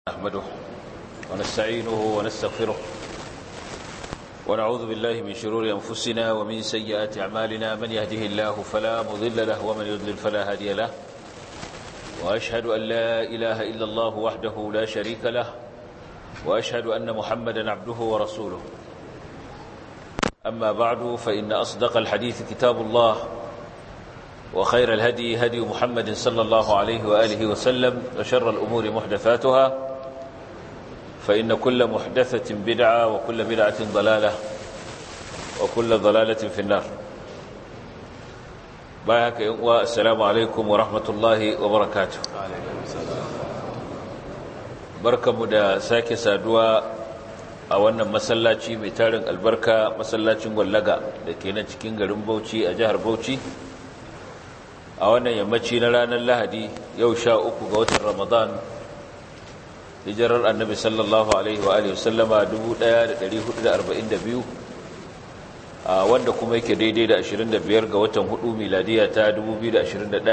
نحمده ونستعينه ونستغفره ونعوذ بالله من شرور أنفسنا ومن سيئات أعمالنا من يهده الله فلا مضل له ومن يضلل فلا هادي له وأشهد أن لا إله إلا الله وحده لا شريك له وأشهد أن محمدا عبده ورسوله أما بعد فإن أصدق الحديث كتاب الله وخير الهدي هدي محمد صلى الله عليه وآله وسلم وشر الأمور محدثاتها فإن كل محدثة بدعة وكل بدعة ضلالة وكل ضلالة في النار بايك والسلام عليكم ورحمة الله وبركاته بركة مدى ساكي سادوا أولا مسلاتي ميتارن البركة مسلاتي واللغة لكي نتكين غرم بوشي أجهر بوشي a wannan yammaci na ranar lahadi yau sha uku ga watan ramadan hijirar annabi sallallahu alaihi wa alihi wasallama 1442 a wanda kuma yake daidai da 25 ga watan hudu miladiya ta 2021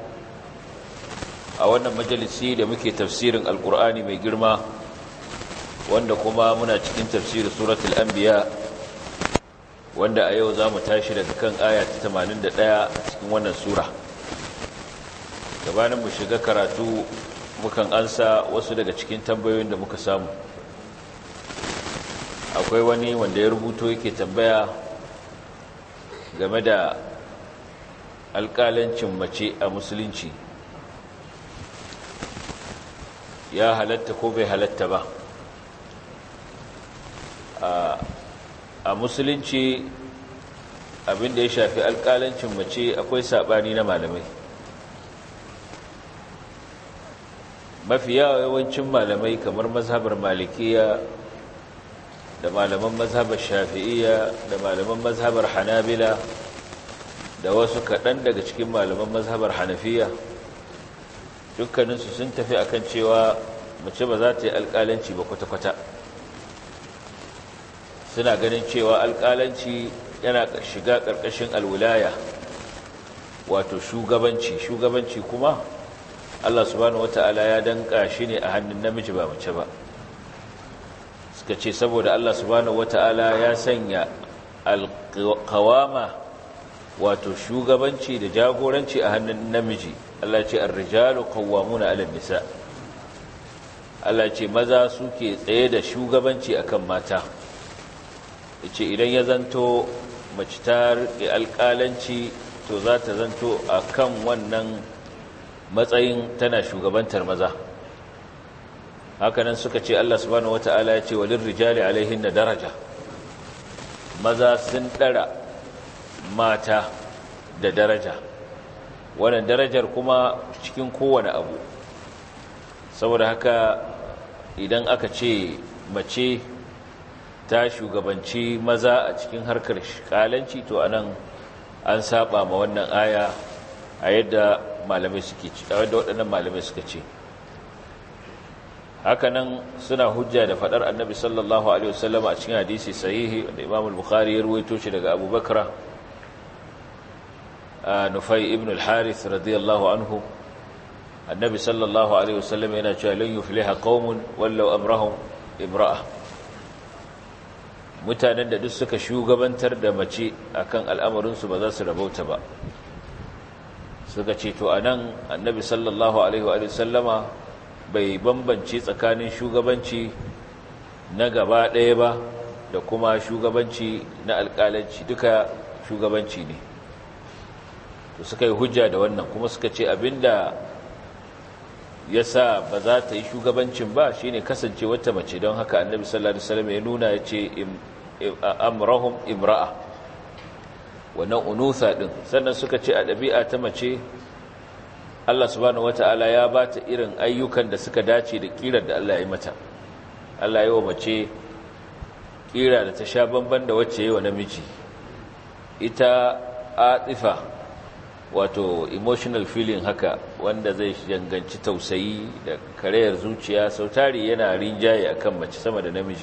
a wannan majalisi da muke tafsirin alkur'ani mai girma wanda kuma muna cikin tafsirin suratul anbiya wanda a yau za mu tashi daga kan aya ta 81 a cikin wannan sura gabanin mu shiga karatu mukan ansa wasu daga cikin tambayoyin da muka samu akwai wani wanda ya rubuto yake tambaya game da alƙalancin mace a musulunci ya halatta ko bai halatta ba a musulunci abinda ya shafi alƙalancin mace akwai saɓani na malamai mafi yawancin malamai kamar mazhabar malikiya da malaman mazhabar shafi'iya da malaman mazhabar hanabila da wasu kaɗan daga cikin malaman mazhabar hanafiya dukkaninsu sun tafi akan cewa mace ba za ta yi alƙalanci ba kwata-kwata suna ganin cewa alƙalanci yana shiga ƙarƙashin alwilaya wato shugabanci shugabanci kuma Allah subhanahu wata'ala ya danka shi ne a hannun namiji ba mace ba suka ce saboda Allah subhanahu wata'ala ya sanya alqawama wato shugabanci da jagoranci a hannun namiji Allah ce ar-rijalu qawwamuna 'ala nisa Allah ce maza suke tsaye da shugabanci akan mata yace idan ya zanto mace ta riƙe alƙalanci to za ta zanto akan wannan matsayin tana shugabantar maza hakanan suka ce Allah subhanahu wata'ala ya ce walin rijali alaihin da daraja maza sun ɗara mata da daraja wannan darajar kuma cikin kowane abu saboda haka idan aka ce mace ta shugabanci maza a cikin harkar kalanci to anan an saba ma wannan aya a yadda malamai suke ci da waɗannan malamai suka ce hakanan suna hujja da faɗar annabi sallallahu alaihi wasallam a cikin hadisi sahihi da imam al-bukhari ya ruwaito shi daga abu bakra nufai ibn al-harith radiyallahu anhu annabi sallallahu alaihi wasallam yana cewa lan yufliha qaumun wallau amrahum imra'a mutanen da duk suka shugabantar da mace akan al'amarinsu ba za su rabauta ba suka ce to anan annabi sallallahu alaihi wa sallama bai bambance tsakanin shugabanci na gaba ɗaya ba da kuma shugabanci na alƙalanci duka shugabanci ne to suka yi hujja da wannan kuma suka ce abinda ya sa ba za ta yi shugabancin ba shine kasance wata mace don haka annabi sallallahu alaihi wasallam ya nuna ya ce amrahum imra'a wannan unusa din sannan suka ce a ɗabi'a ta mace Allah subhanahu wata'ala ya ba ta irin ayyukan da suka dace da kirar da Allah ya yi mata Allah yi wa mace kira da ta sha bamban da wacce yi wa namiji ita atifa wato emotional feeling haka wanda zai danganci tausayi da karayar zuciya sautari yana rinjaye akan mace sama da namiji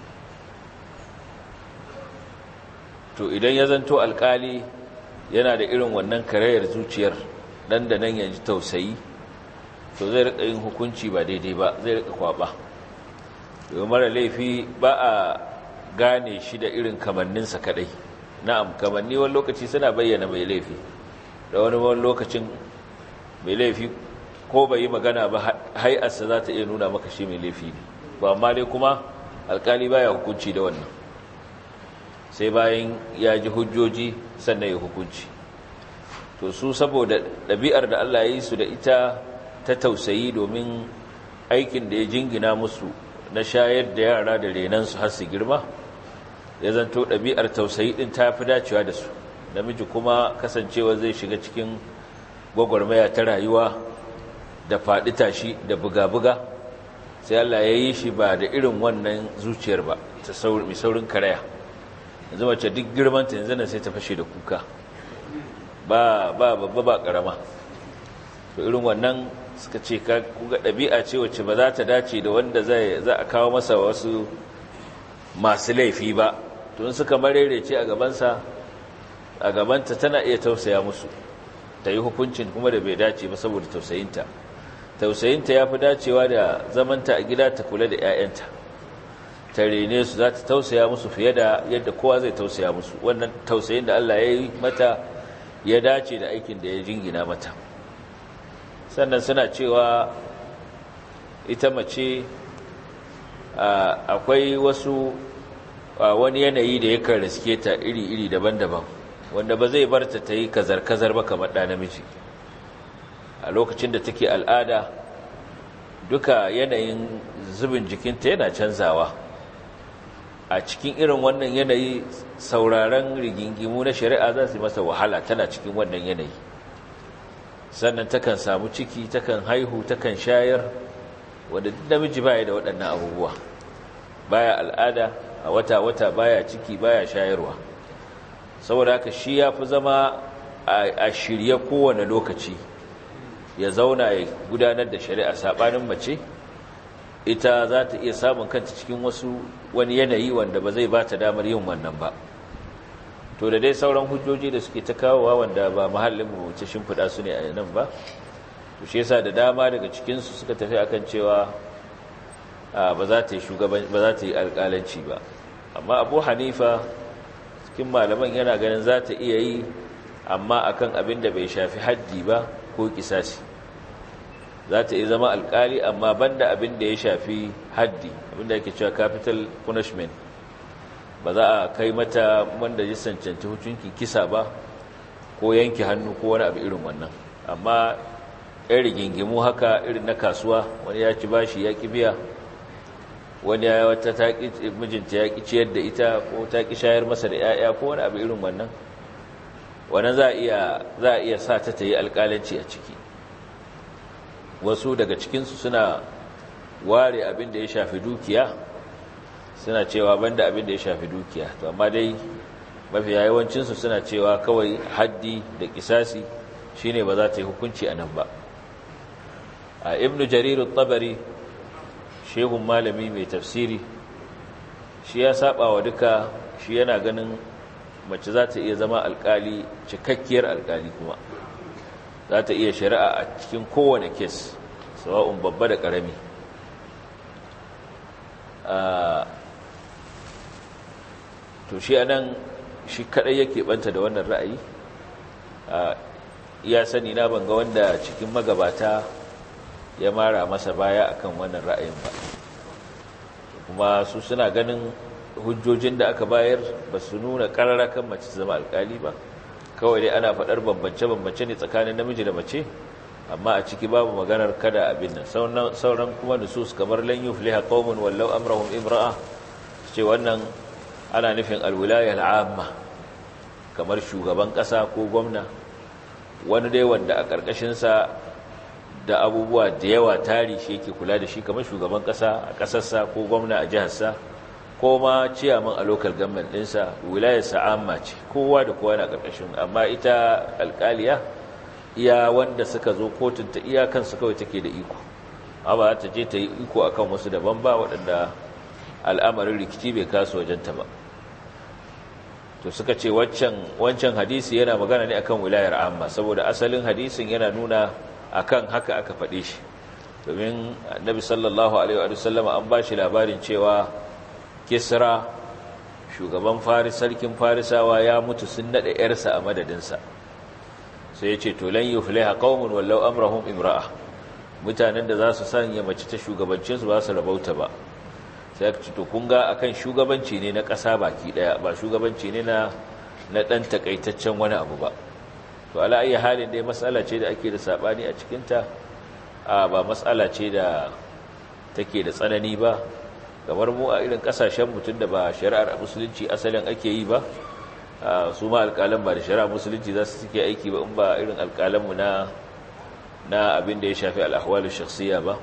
to idan ya zanto alkali yana da irin wannan karayar zuciyar dan da nan yanzu tausayi to zai rika yin hukunci ba daidai ba zai rika kwaba domin mara laifi ba a gane shi da irin kamanninsa kadai na'am kamanni wani lokaci suna bayyana mai laifi da wani wani lokacin mai laifi ko bai yi magana ba hai'arsa za ta iya nuna maka shi mai laifi ne ba amma dai kuma alkali baya hukunci da wannan sai bayan ya ji hujjoji sannan ya hukunci to su saboda ɗabi'ar da Allah ya yi su da ita ta tausayi domin aikin da ya jingina musu na shayar da yara da renansu har su girma ya zanto ɗabi'ar tausayi ɗin ta fi dacewa da su namiji kuma kasancewa zai shiga cikin gwagwarmaya ta rayuwa da faɗi tashi da buga-buga sai Allah ya yi shi ba da irin wannan zuciyar ba ta mai saurin karaya yanzu mace duk girmanta yanzu nan sai ta fashe da kuka ba ba babba ba karama to irin wannan suka ce ka kuga ɗabi'a ce wacce ba za ta dace da wanda zai za a kawo masa wasu masu laifi ba to in suka marerece a gabansa a gabanta tana iya tausaya musu ta yi hukuncin kuma da bai dace ba saboda tausayinta tausayinta ya fi dacewa da zamanta a gida ta kula da 'ya'yanta ta rene su za ta tausaya musu fiye da yadda kowa zai tausaya musu wannan tausayin da Allah ya yi mata ya dace da aikin da ya jingina mata sannan suna cewa ita mace akwai wasu wani yanayi da yakan riske ta iri-iri daban-daban wanda ba zai bar ta ta yi kazar-kazar ba kamar ɗa namiji a lokacin da take al'ada duka yanayin zubin jikinta yana canzawa a cikin irin wannan yanayi sauraron rigingimu na shari'a za su masa wahala tana cikin wannan yanayi sannan takan samu ciki takan haihu takan shayar wanda duk namiji baya da waɗannan abubuwa baya al'ada a wata-wata baya ciki baya shayarwa saboda haka shi ya fi zama a shirye kowane lokaci ya zauna ya gudanar da shari'a saɓanin mace ita za ta iya samun kanta cikin wasu wani yanayi wanda ba zai ba ta damar yin wannan ba to da dai sauran hujjoji da suke ta kawowa wanda ba mahallin mu wuce shimfiɗa su ne a nan ba to shi yasa da dama daga cikinsu suka tafi akan cewa ba za ta yi shugaban ba za ta yi alƙalanci ba amma abu hanifa cikin malaman yana ganin za ta iya yi amma akan abin da bai shafi haddi ba ko kisasi za ta iya zama alkali amma banda abin da ya shafi haddi abin da yake cewa capital punishment ba za a kai mata wanda ya cancanci hukuncin kisa ba ko yanke hannu ko wani abu irin wannan amma yan rigingimu haka irin na kasuwa wani ya ci bashi ya ki biya wani ya wata mijinta ya ki ciyar da ita ko ta ki shayar masa da 'ya'ya ko wani abu irin wannan wannan za a iya sa ta ta yi alkalanci a ciki wasu daga cikinsu suna ware abin da ya shafi dukiya suna cewa banda abin da ya shafi dukiya to amma dai mafi yawancinsu suna cewa kawai haddi da kisasi shine ba za ta yi hukunci a nan ba a ibnu jarir tabari shehun malami mai tafsiri shi ya saba wa duka shi yana ganin mace za ta iya zama alkali cikakkiyar alkali kuma za ta iya shari'a a cikin kowane kes sawa'un babba da ƙarami to shi anan shi kadai yake banta da wannan ra'ayi ya sani na banga wanda cikin magabata ya mara masa baya akan wannan ra'ayin ba kuma su suna ganin hujjojin da aka bayar ba su nuna ƙararrakan mace zama alkali ba kawai dai ana faɗar bambance-bambance ne tsakanin namiji da mace amma a ciki babu maganar kada abin nan sauran kuma nusus kamar lan yufliha qaumun wallau amrahum imra'a ce wannan ana nufin alwilaya al'amma kamar shugaban ƙasa ko gwamna wani dai wanda a ƙarƙashin sa da abubuwa da yawa tari shi yake kula da shi kamar shugaban ƙasa a ƙasarsa ko gwamna a jiharsa ko ma ciyaman a local government ɗinsa wilayarsa amma ce kowa da kowa na ƙarƙashin amma ita alƙaliya iya wanda suka zo kotun ta iya kansu kawai take da iko amma ta je ta yi iko akan wasu daban ba waɗanda al'amarin rikici bai kasu wajenta ba to suka ce wancan hadisi yana magana ne akan wilayar amma saboda asalin hadisin yana nuna akan haka aka faɗe shi domin annabi sallallahu alaihi wa sallama an ba shi labarin cewa kisra shugaban faris sarkin farisawa ya mutu sun naɗa ‘yarsa a madadinsa sai ya ce to lan yi fulaiha ƙaunin wallau amrahun imra'a mutanen da za su sanya mace ta shugabancinsu ba su rabauta ba sai aka ce to kun ga akan shugabanci ne na ƙasa baki ɗaya ba shugabanci ne na na ɗan takaitaccen wani abu ba to ala iya halin dai matsala ce da ake da saɓani a cikinta a ba matsala ce da take da tsanani ba kamar mu a irin ƙasashen mutum da ba shari'ar musulunci asalin ake yi ba su ma alƙalan ba da shari'ar musulunci za su suke aiki ba in ba irin alƙalanmu na na abin da ya shafi al'ahwalin shakhsiya ba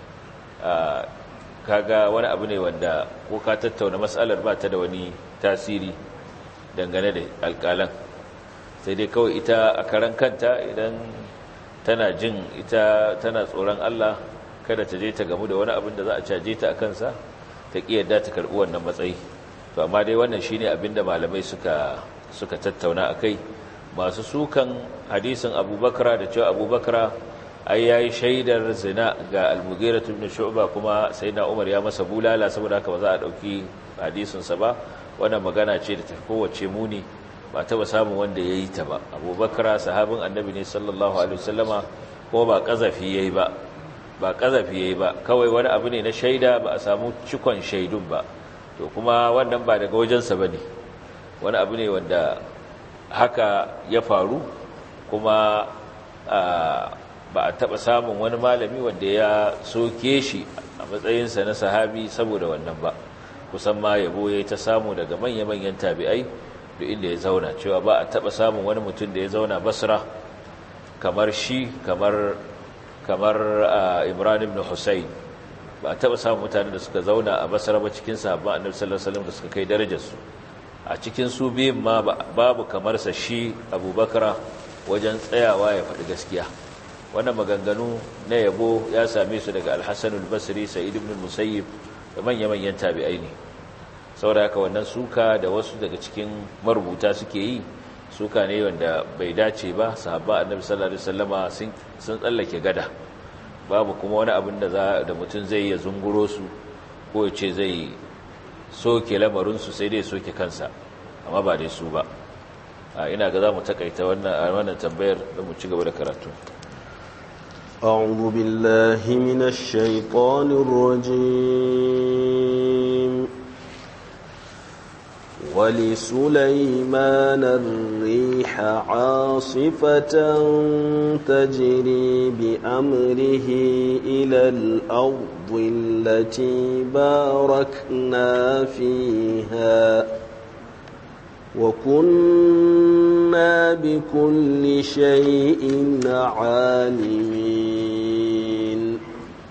kaga wani abu ne wanda ko ka tattauna matsalar ba ta da wani tasiri dangane da alƙalan sai dai kawai ita a karan kanta idan tana jin ita tana tsoron Allah kada ta je ta gamu da wani abin da za a caje ta a kansa ta ƙi yadda ta karɓi wannan matsayi to amma dai wannan shine abin da malamai suka suka tattauna a kai masu sukan hadisin abubakar da cewa abubakar ai yayi shaidar zina ga al-mughira ibn shu'ba kuma sayyidina umar ya masa bulala saboda haka ba za a dauki hadisin sa ba wannan magana ce da tafi kowace muni ba taba samun wanda yayi ta ba abubakar sahabin annabi ne sallallahu alaihi wasallama ko ba kazafi yayi ba ba kazafi yayi ba kawai wani abu ne na shaida ba a samu cikon shaidun ba to kuma wannan ba daga wajensa bane wani abu ne wanda haka ya faru kuma ba a taɓa samun wani malami wanda ya soke shi a matsayinsa na sahabi saboda wannan ba kusan ma yabo ya ta samu daga manya-manyan tabi'ai da inda ya zauna cewa ba a taɓa samun wani mutum da ya zauna basra kamar shi kamar kamar imran ibn husayn ba a taɓa samun mutane da suka zauna a basra ba cikin sahabban annabi sallallahu alaihi wasallam da suka kai darajarsu a cikin su biyun ma babu kamar sa shi abubakar wajen tsayawa ya faɗi gaskiya wannan maganganu na yabo ya same su daga alhassanul basri sa'id ibn musayyib da manya-manyan tabi'ai ne saboda haka wannan suka da wasu daga cikin marubuta suke yi suka ne wanda bai dace ba sahabba annabi sallallahu alaihi wasallama sun tsallake gada babu kuma wani abin da za da mutum zai ya zunguro su ko ya ce zai soke lamarin su sai dai soke kansa amma ba dai su ba ina ga za mu takaita wannan wannan tambayar da mu ci gaba da karatu أعوذ بالله من الشيطان الرجيم ولسليمان الريح عاصفة تجري بأمره إلى الأرض التي باركنا فيها وكنا بكل شيء عالمين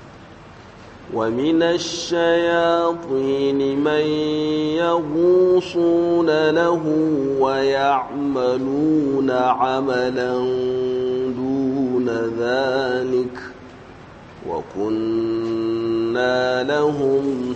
ومن الشياطين من يغوصون له ويعملون عملا دون ذلك وكنا لهم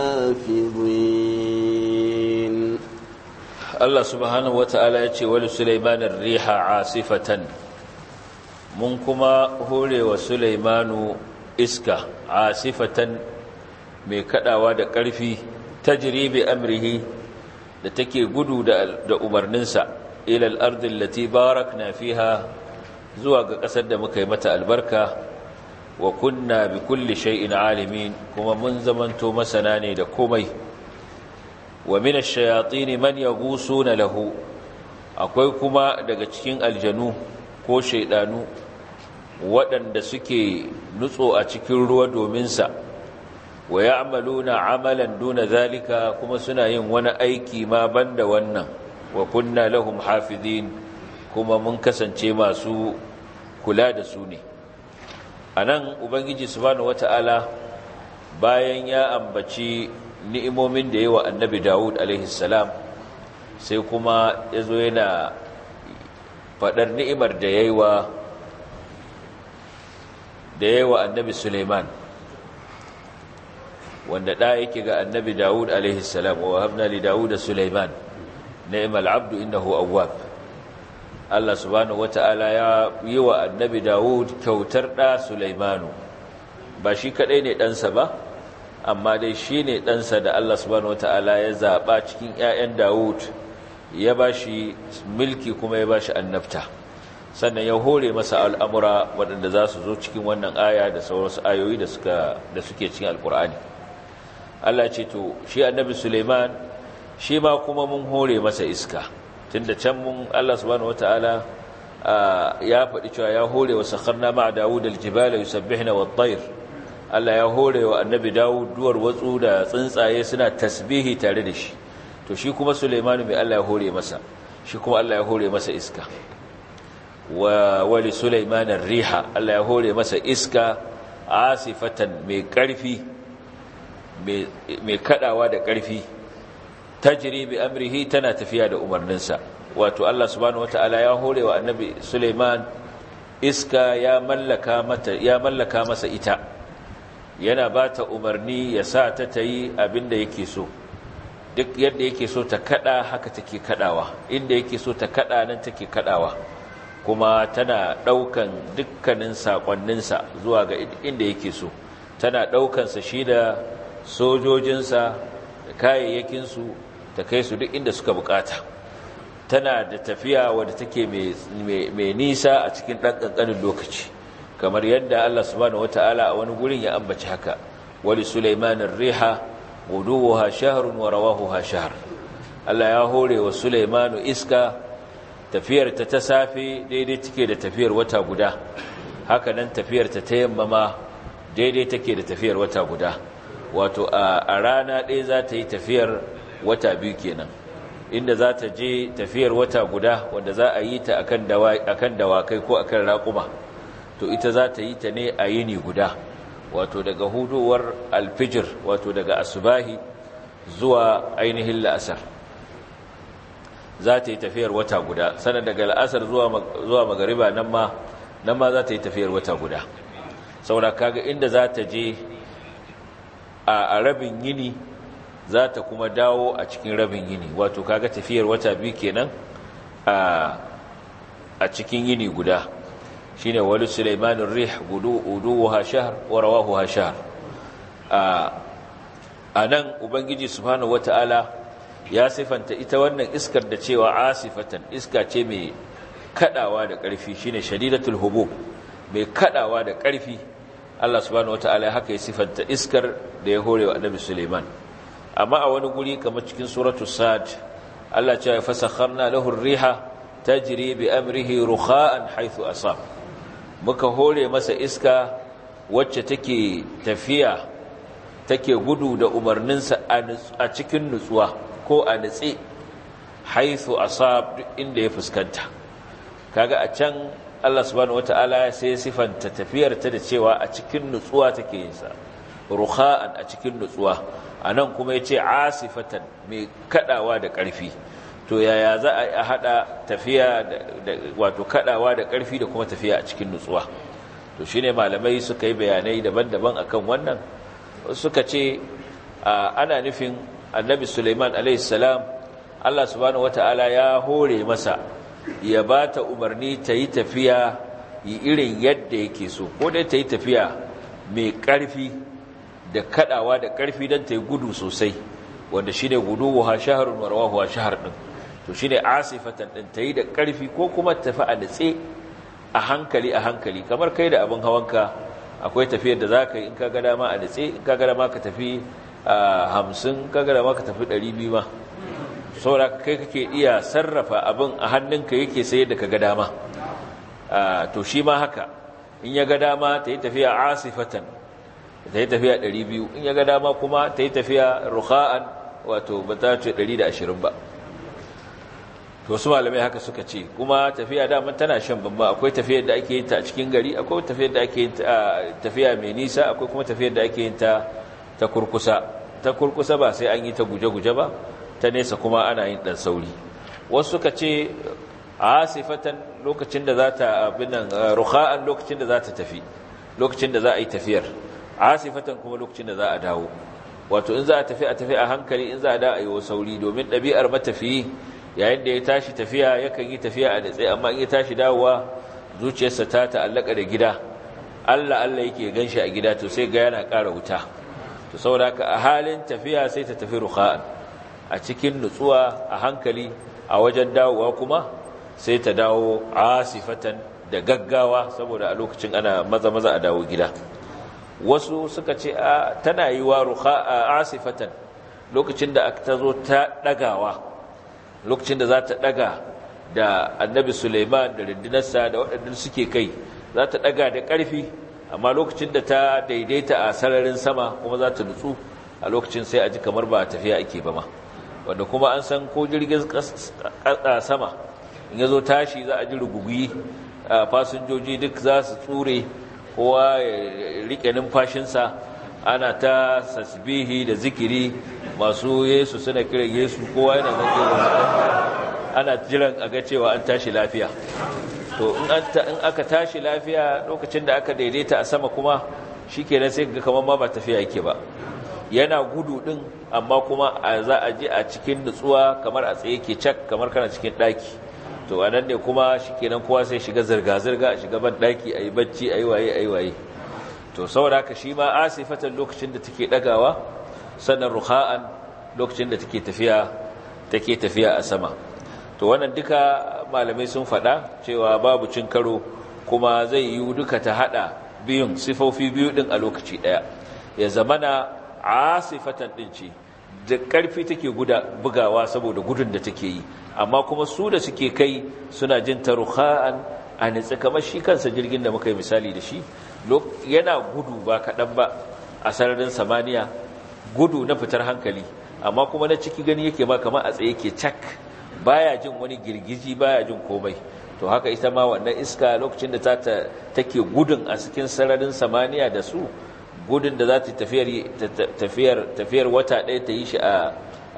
حافظين Allah subhanahu wata'ala ya ce wali Sulaimanin riha asifatan mun kuma hore wa Sulaimanu iska asifatan mai kadawa da ƙarfi tajribi amrihi da take gudu da umarninsa ila al-ardi allati barakna fiha zuwa ga ƙasar da muka yi mata albarka wa kunna bi kulli shay'in alimin kuma mun zamanto masana ne da komai wa min ash-shayatin man yaghusuna lahu akwai kuma daga cikin aljanu ko shaydanu waɗanda suke nutso a cikin ruwa domin sa wa ya'maluna amalan duna zalika kuma suna yin wani aiki ma banda wannan wa kunna lahum hafizin kuma mun kasance masu kula da su ne anan ubangiji subhanahu wata'ala bayan ya ambaci ni'imomin da yawa annabi Dawud alaihi salam sai kuma yazo yana fadar ni'imar da yayi wa da yawa annabi Suleiman wanda da yake ga annabi Dawud alaihi salam wa habna li Dawud Suleiman ni'mal abdu innahu awwab Allah subhanahu wata'ala ya yi wa annabi Dawud kyautar da Suleimanu ba shi kadai ne ɗansa ba amma dai shi ne ɗansa da Allah subhanahu wata'ala ya zaɓa cikin 'ya'yan Dawud ya ba shi mulki kuma ya ba shi annabta sannan ya hore masa al'amura waɗanda za su zo cikin wannan aya da sauransu ayoyi da suke cikin alkur'ani Allah ce to shi annabi Suleiman shi ma kuma mun hore masa iska tunda can mun Allah subhanahu wata'ala ya faɗi cewa ya hore wa sakharna ma'a Dawud al-jibala yusabbihna wat-tayr Allah ya hore wa annabi Dawud duwar watsu da tsuntsaye suna tasbihi tare da shi to shi kuma Sulaiman mai Allah ya hore masa shi kuma Allah ya hore masa iska wa wali Sulaiman ar-riha Allah ya hore masa iska asifatan mai karfi mai kadawa da karfi tajri bi amrihi tana tafiya da umarninsa wato Allah subhanahu wataala ya hore wa annabi Sulaiman iska ya mallaka mata ya mallaka masa ita yana ba ta umarni ya sa ta ta yi abin da yake so duk yadda yake so ta kada haka take kadawa inda yake so ta kada nan take kadawa kuma tana daukan dukkanin sakonninsa zuwa ga inda yake so tana daukansa shi da sojojinsa da kayayyakinsu ta kai su duk inda suka bukata tana da tafiya wadda take mai nisa a cikin ɗan ƙanƙanin lokaci kamar yadda Allah subhanahu wata'ala a wani gurin ya ambaci haka wali sulaimanin riha guduwa shahrun wa rawahuha shahr Allah ya hore wa sulaimanu iska tafiyar ta ta safe daidai take da tafiyar wata guda haka nan tafiyar ta ta yamma ma daidai take da tafiyar wata guda wato a rana ɗaya za ta yi tafiyar wata biyu kenan inda za ta je tafiyar wata guda wanda za a yi ta akan dawakai ko akan raƙuma to ita za ta yi ta ne a yini guda wato daga hudowar alfijir wato daga asubahi zuwa ainihin la'asar za ta yi tafiyar wata guda sannan daga la'asar zuwa magariba nan ma nan ma za ta yi tafiyar wata guda saboda kaga inda za ta je a rabin yini za ta kuma dawo a cikin rabin yini wato kaga tafiyar wata biyu kenan a cikin yini guda shine wali sulaimanin rih gudu uduwa shahr wa rawahu shahr a nan ubangiji subhanahu wataala ya sifanta ita wannan iskar da cewa asifatan iska ce mai kadawa da ƙarfi shine shadidatul hubub mai kadawa da ƙarfi Allah subhanahu wataala haka ya sifanta iskar da ya hore wa annabi Sulaiman amma a wani guri kamar cikin suratul sad Allah ya fasakharna lahu ar-riha tajri bi amrihi rukha'an haythu asab muka hore masa iska wacce take tafiya take gudu da umarninsa a cikin nutsuwa ko a nutse haythu asab inda ya fuskanta kaga a can Allah subhanahu wataala sai sifanta tafiyar ta da cewa a cikin nutsuwa take yin sa rukha'an a cikin nutsuwa anan kuma yace asifatan mai kadawa da ƙarfi to yaya za a hada tafiya da wato kadawa da ƙarfi da kuma tafiya a cikin nutsuwa to shine malamai suka yi bayanai daban-daban akan wannan suka ce ana nufin annabi Sulaiman alaihi salam Allah subhanahu wataala ya hore masa ya ba ta umarni ta yi tafiya yi irin yadda yake so ko dai ta yi tafiya mai ƙarfi da kaɗawa da ƙarfi don ta yi gudu sosai wanda shi ne gudu wa shaharun warwahu wa shahar ɗin to shi ne asifatan ɗin ta yi da ƙarfi ko kuma tafi a natse a hankali a hankali kamar kai da abin hawanka akwai tafiyar da za ka yi in ka gada ma a natse in ka gada ma ka tafi hamsin ka gada ma ka tafi ɗari biyu ma saboda kai kake iya sarrafa abin a hannunka yake sai da ka ga dama to shi ma haka in ya ga dama ta yi tafiya asifatan ta yi tafiya 200 in ya ga dama kuma ta yi tafiya rukha'an wato ba ta ce 120 ba to su malamai haka suka ce kuma tafiya dama tana shan bamba akwai tafiyar da ake yin ta a cikin gari akwai tafiyar da ake yin ta tafiya mai nisa akwai kuma tafiyar da ake yin ta ta kurkusa ta kurkusa ba sai an yi ta guje-guje ba ta nesa kuma ana yin ɗan sauri wasu suka ce a sifatan lokacin da za ta abinan rukha'an lokacin da za ta tafi lokacin da za a yi tafiyar a sifatan kuma lokacin da za a dawo wato in za a tafi a tafi a hankali in za a da a yi wa sauri domin ɗabi'ar matafiyi yayin da ya tashi tafiya yakan yi tafiya a datse amma in ya tashi dawowa zuciyarsa ta ta'allaka da gida Allah Allah yake ganshi a gida to sai ga yana ƙara wuta to saboda haka a halin tafiya sai ta tafi rukha'an a cikin nutsuwa a hankali a wajen dawowa kuma sai ta dawo asifatan da gaggawa saboda a lokacin ana maza maza a dawo gida wasu suka ce a tana yi wa ruha'a asifatan lokacin da ta zo ta dagawa lokacin da za ta daga da annabi Suleiman da rindinarsa da waɗanda suke kai za ta daga da ƙarfi amma lokacin da ta daidaita a sararin sama kuma za ta nutsu a lokacin sai a ji kamar ba tafiya ake ba ma wanda kuma an san ko jirgin sama in ya zo tashi za a ji rugugi fasinjoji duk za su tsure kowa ya rike numfashinsa ana ta sasbihi da zikiri masu yesu suna kiran yesu kowa yana ana jiran a ga cewa an tashi lafiya to in aka tashi lafiya lokacin da aka daidaita a sama kuma shi kenan sai ga kamar ma ba tafiya yake ba yana gudu din amma kuma za a ji a cikin nutsuwa kamar a tsaye ke cak kamar kana cikin daki to anan ne kuma shikenan kowa sai shiga zirga-zirga a shiga ban daki ayi bacci ayi waye ayi waye to saboda haka shi ma asifatan lokacin da take dagawa sannan ruha'an lokacin da take tafiya take tafiya a sama to wannan duka malamai sun faɗa cewa babu cin karo kuma zai yi duka ta hada biyun sifofi biyu din a lokaci daya ya zamana asifatan din ce da ƙarfi take guda bugawa saboda gudun da take yi amma kuma su da suke kai suna jin taruha'an a nitsi kamar shi kansa jirgin da muka yi misali da shi yana gudu ba kaɗan ba a sararin samaniya gudu na fitar hankali amma kuma na ciki gani yake ba kamar a tsaye ke cak baya jin wani girgiji baya jin komai to haka ita ma wannan iska lokacin da ta take gudun a cikin sararin samaniya da su gudun da za ta tafiyar wata ɗaya ta yi shi a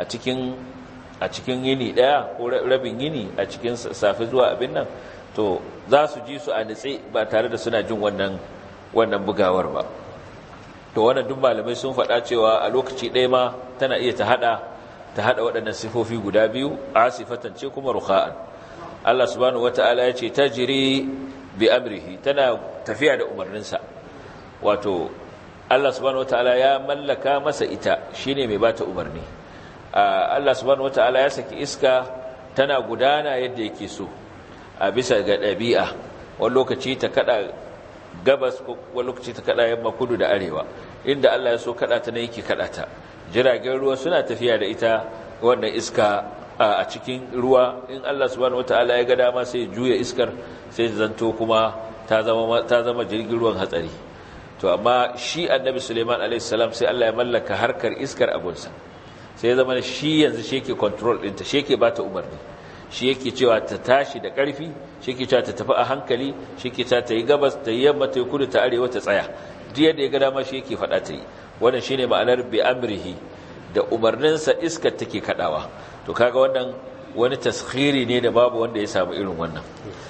cikin yini ɗaya ko rabin yini a cikin safi zuwa abin nan to za su ji su a nitse ba tare da suna jin wannan wannan bugawar ba to wannan duk malamai sun faɗa cewa a lokaci ɗaya ma tana iya ta haɗa ta haɗa waɗannan sifofi guda biyu asifatan ce kuma rukha'an Allah subhanahu wata'ala ya ce tajri bi amrihi tana tafiya da umarninsa wato Allah subhanahu wataala ya mallaka masa ita shine mai bata umarni Allah subhanahu wataala ya saki iska tana gudana yadda yake so a bisa ga ɗabi'a wani lokaci ta kada gabas wani lokaci ta kada yamma kudu da arewa inda Allah ya so kada ta ne yake kada ta jiragen ruwa suna tafiya da ita wannan iska a cikin ruwa in Allah subhanahu wataala ya ga dama sai juya iskar sai zanto kuma ta zama ta zama jirgin ruwan hatsari to amma shi annabi suleiman alaihissalam sai allah ya mallaka harkar iskar abunsa sai ya zama shi yanzu shi yake control ɗinta shi yake ba ta umarni shi yake cewa ta tashi da ƙarfi shi yake cewa ta tafi a hankali shi yake cewa ta yi gabas ta yi yamma ta yi kudu ta arewa ta tsaya duk yadda ya ga dama shi yake faɗa ta yi wannan shine ma'anar bi amrihi da umarninsa iskar take kaɗawa to kaga wannan wani taskhiri ne da babu wanda ya samu irin wannan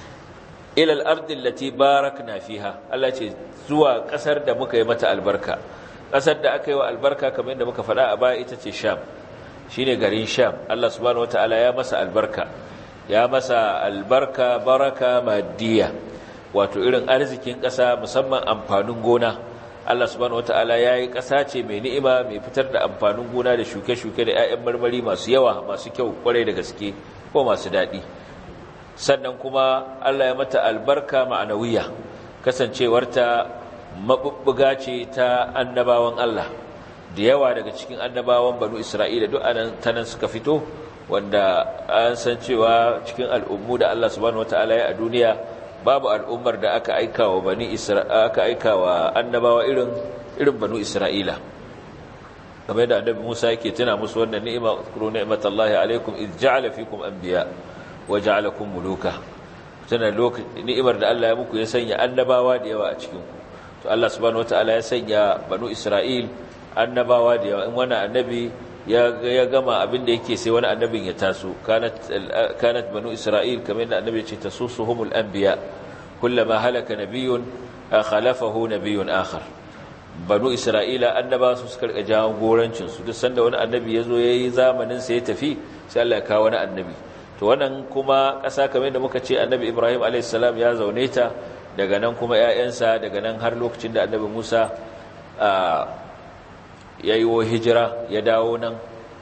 ilal ardin lati barakna fiha Allah ce zuwa kasar da muka yi mata albarka kasar da aka yi wa albarka kamar yadda muka faɗa a baya ita ce sham shine garin sham Allah subhanahu wataala ya masa albarka ya masa albarka baraka maddiya wato irin arzikin ƙasa musamman amfanin gona Allah subhanahu wataala ya yi ƙasa ce mai ni'ima mai fitar da amfanin gona da shuke-shuke da 'ya'yan marmari masu yawa masu kyau kwarai da gaske ko masu daɗi sannan kuma Allah ya mata albarka ma'anawiya kasancewarta mabubbuga ce ta annabawan Allah da yawa daga cikin annabawan banu Isra'ila duk anan tanan suka fito wanda an san cewa cikin al'ummu da Allah subhanahu wataala ya a duniya babu al'ummar da aka aika wa bani Isra'ila aka aika wa annabawa irin irin banu Isra'ila kamar da annabi Musa yake tuna musu wannan ni'ima kuru ni'matallahi alaikum iz ja'ala fikum anbiya waja'alakum muluka tana lokacin ni'imar da Allah ya muku ya sanya annabawa da yawa a cikin ku to Allah subhanahu wataala ya sanya banu Isra'il annabawa da yawa in wani annabi ya ya gama abin da yake sai wani annabin ya taso kanat kanat banu Isra'il kamar yadda annabi ya ce tasusuhumul anbiya kullama halaka nabiyyun khalafahu nabiyyun akhar banu Isra'ila annabawa su suka rika jawo gorancin su duk sanda wani annabi ya zo yayi zamanin sa ya tafi sai Allah ya kawo wani annabi to wannan kuma ƙasa kamar da muka ce annabi ibrahim alaihissalam ya zaune ta daga nan kuma 'ya'yansa daga nan har lokacin da annabi musa ya yi wa hijira ya dawo nan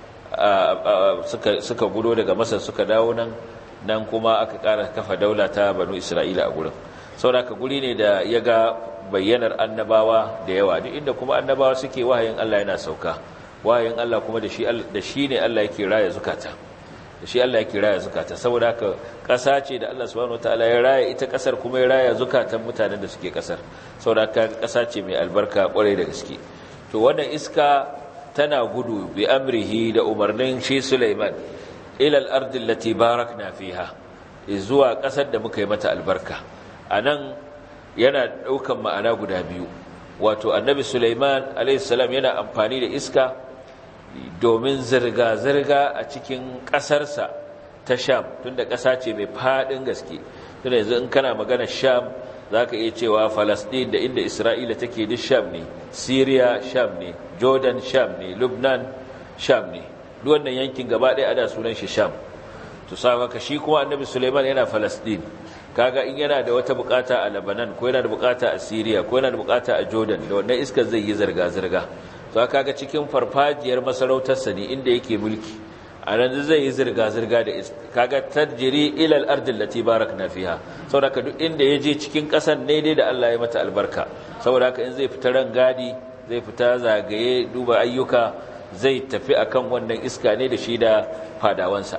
suka gudo daga masar suka dawo nan nan kuma aka ƙara kafa daula ta banu isra'ila a gurin sauraka guri ne da ya ga bayyanar annabawa da yawa duk inda kuma annabawa suke wahayin allah yana sauka wahayin allah kuma da shi ne allah yake raya zukata da shi allah yake raya zukata saboda haka ƙasa ce da allah subhanahu wataala ya raya ita ƙasar kuma ya raya zukatan mutanen da suke ƙasar saboda haka ƙasa ce mai albarka ƙwarai da gaske to wannan iska tana gudu bi amrihi da umarnin shi Sulaiman ila al-ardi allati barakna fiha zuwa kasar da muka yi mata albarka anan yana daukan ma'ana guda biyu wato annabi Sulaiman alayhi salam yana amfani da iska domin zirga zirga a cikin kasarsa ta Sham tunda kasa ce mai fadin gaske tunda yanzu in kana magana Sham za ka iya cewa falasɗin da inda isra'ila take duk sham ne syria sham ne jordan sham ne lubnan sham ne wannan yankin gaba ɗaya ada sunan shi sham to ka shi kuma annabi suleiman yana falasɗin kaga in yana da wata bukata a lebanon ko yana da bukata a syria ko yana da bukata a jordan da wannan iskar zai yi zirga-zirga to kaga cikin farfajiyar masarautarsa ne inda yake mulki a nan zai yi zirga-zirga da kaga tarjiri ilal ardin lati barakna fiha saboda duk inda ya je cikin ƙasar ne dai da Allah ya mata albarka saboda haka in zai fita ran gadi zai fita zagaye duba ayyuka zai tafi akan wannan iska ne da shi da fadawansa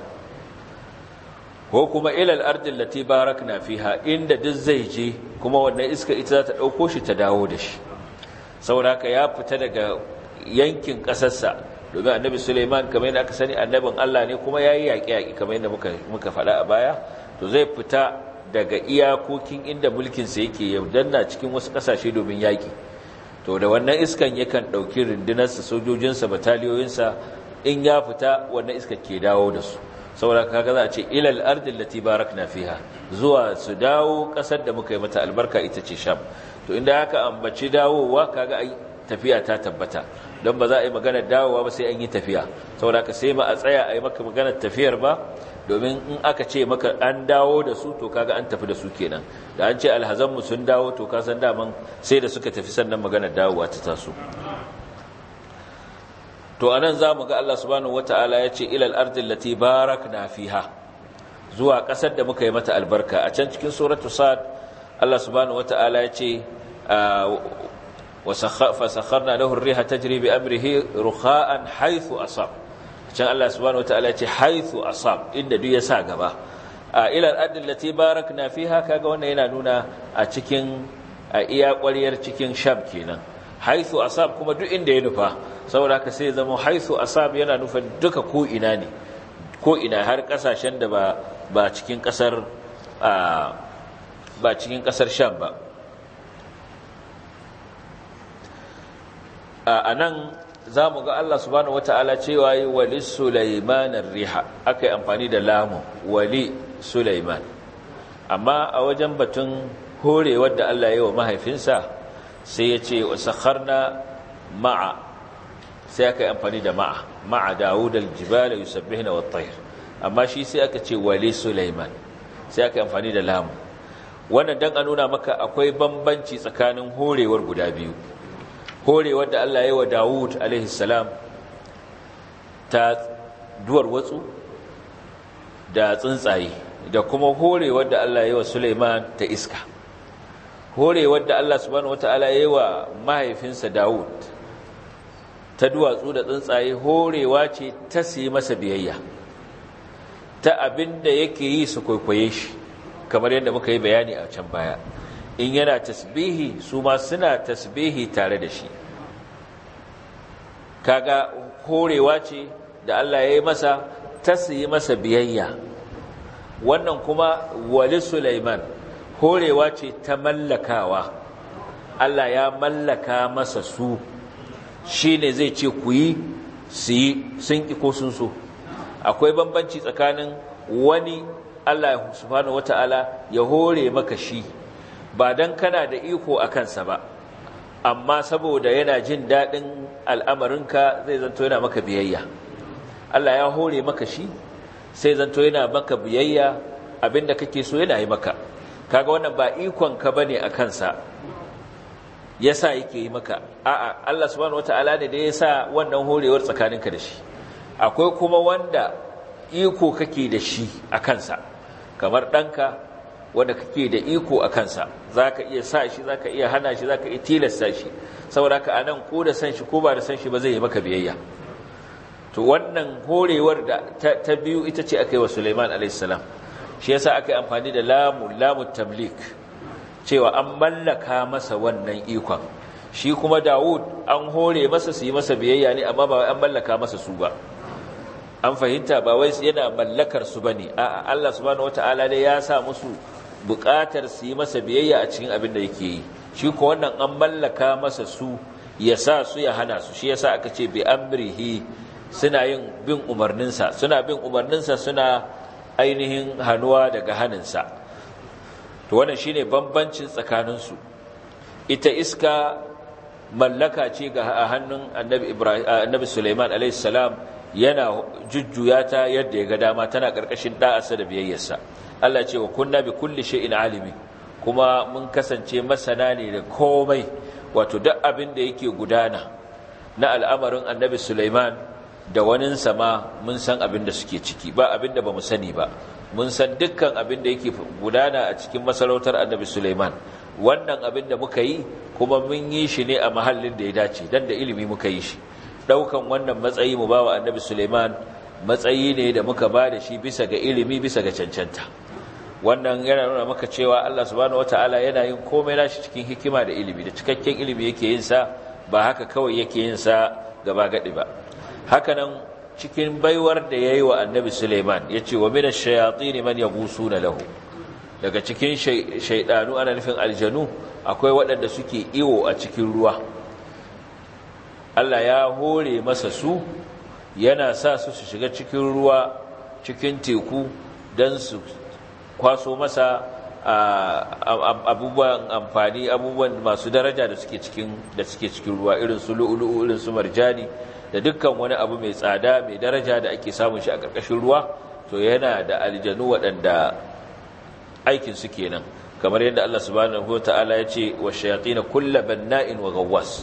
ko kuma ilal ardin lati barakna fiha inda duk zai je kuma wannan iska ita za ta ɗauko shi ta dawo da shi saboda haka ya fita daga yankin ƙasarsa domin annabi suleiman kamar yadda aka sani annabin allah ne kuma ya yi yaƙi-yaƙi kamar yadda muka faɗa a baya to zai fita daga iyakokin inda mulkinsa yake ya danna cikin wasu ƙasashe domin yaƙi to da wannan iskan yakan ɗauki rundunarsa sojojinsa bataliyoyinsa in ya fita wannan iska ke dawo da su saboda kaga za a ce ilal ardin lati barakna fiha zuwa su dawo ƙasar da muka yi mata albarka ita ce sham to inda haka ambaci dawowa kaga ai tafiya ta tabbata don ba za a yi maganar dawowa ba sai an yi tafiya saboda ka sai ma a tsaya a yi maka maganar tafiyar ba domin in aka ce maka an dawo da su to kaga an tafi da su kenan da an ce alhazanmu sun dawo to ka san daman sai da suka tafi sannan maganar dawowa ta taso to anan za mu ga Allah subhanahu wataala ya ce ilal ardil lati barakna fiha zuwa kasar da muka yi mata albarka a can cikin suratu sad Allah subhanahu wataala ya ce فسخرنا له الريح تجري بأمره رخاء حيث أصاب كان الله سبحانه وتعالى حيث أصاب إن دو يسا غبا إلى الأرض التي باركنا فيها كاغا wannan yana nuna a cikin iya ƙwariyar cikin sham kenan haithu asab kuma duk inda ya nufa saboda haka sai zama haithu asab yana nufin duka ko ina ne ko ina har kasashen da ba ba cikin kasar ba cikin kasar sham ba a nan za mu ga Allah subhanahu wata'ala cewa yi wali Sulaimanar riha aka yi amfani da lamu wali Sulaiman amma a wajen batun horewar da Allah yi wa mahaifinsa sai ya ce wasakharna ma'a sai aka yi amfani da ma'a ma'a Dawud al-jibala yusabbihuna wat-tayr amma shi sai aka ce wali Sulaiman sai aka yi amfani da lamu wannan dan a nuna maka akwai bambanci tsakanin horewar guda biyu horewar da Allah ya yi wa Dawud alaihissalam ta duwar watsu da tsuntsaye da kuma horewar da Allah ya yi wa Suleiman ta iska horewar da Allah subhanahu wata'ala ya yi wa mahaifinsa Dawud ta duwatsu da tsuntsaye horewa ce ta yi masa biyayya ta abin da yake yi su kwaikwaye shi kamar yadda muka yi bayani a can baya in yana tasbihi su ma suna tasbihi tare da shi kaga horewa ce da Allah ya yi masa ta yi masa biyayya wannan kuma wali Sulaiman horewa ce ta mallakawa Allah ya mallaka masa su shi ne zai ce ku yi su yi sun ƙi ko sun so akwai bambanci tsakanin wani Allah subhanahu wata'ala ya hore maka shi ba don kana da iko a kansa ba amma saboda yana jin daɗin al'amarinka zai zanto yana maka biyayya Allah ya hore maka shi sai zanto yana maka biyayya abinda kake so yana yi maka kaga wannan ba ikon ka bane a kansa yasa yake yi maka a'a Allah subhanahu wataala ne da yasa wannan horewar tsakaninka da shi akwai kuma wanda iko kake da shi a kansa kamar ɗanka wanda kake da iko a kansa zaka iya sa shi zaka iya hana shi zaka iya tilasta shi saboda ka anan ko da san shi ko ba da san shi ba zai yi maka biyayya to wannan horewar da ta, biyu ita ce aka yi wa Sulaiman alaihissalam shi yasa aka yi amfani da lamu lamu tamlik cewa an mallaka masa wannan ikon shi kuma Dawud an hore masa su yi masa biyayya ne amma ba an mallaka masa su ba an fahimta ba wai yana mallakar su bane a'a Allah subhanahu wataala ne ya sa musu buƙatar su yi masa biyayya a cikin abin da yake yi shi ko wannan an mallaka masa su ya sa su ya hana su shi yasa aka ce bi amrihi suna yin bin umarninsa suna bin umarninsa suna ainihin hannuwa daga haninsa to wannan shine bambancin tsakaninsu ita iska mallaka ce ga hannun annabi ibrahim annabi Sulaiman alayhi salam yana jujjuya ta yadda ya ga dama tana karkashin da'arsa da biyayyarsa Allah ce wa kunna bi kulli shay'in alimi kuma mun kasance masana ne da komai wato duk abin da yake gudana na al'amarin annabi Sulaiman da waninsa ma mun san abin da suke ciki ba abin da ba mu sani ba mun san dukkan abin da yake gudana a cikin masarautar annabi Sulaiman wannan abin da muka yi kuma mun yi shi ne a mahallin da ya dace dan da ilimi muka yi shi daukan wannan matsayi mu bawa annabi Sulaiman matsayi ne da muka ba da shi bisa ga ilimi bisa ga cancanta wannan yana nuna maka cewa Allah subhanahu wataala yana yin komai nashi cikin hikima da ilimi da cikakken ilimi yake yin sa ba haka kawai yake yin sa gaba gadi ba hakanan cikin baiwar da yayi wa annabi Sulaiman yace wa minash shayatin man yaghusuna lahu daga cikin shaydanu ana nufin aljanu akwai waɗanda suke iwo a cikin ruwa Allah ya hore masa su yana sa su su shiga cikin ruwa cikin teku don su kwaso masa abubuwan amfani abubuwan masu daraja da suke cikin da suke cikin ruwa irin su lu'ulu'u irin su marjani da dukkan wani abu mai tsada mai daraja da ake samun shi a ƙarƙashin ruwa to yana da aljanu waɗanda aikin su kenan kamar yadda Allah subhanahu wataala ya ce wa shayatin kullu banna'in wa gawwas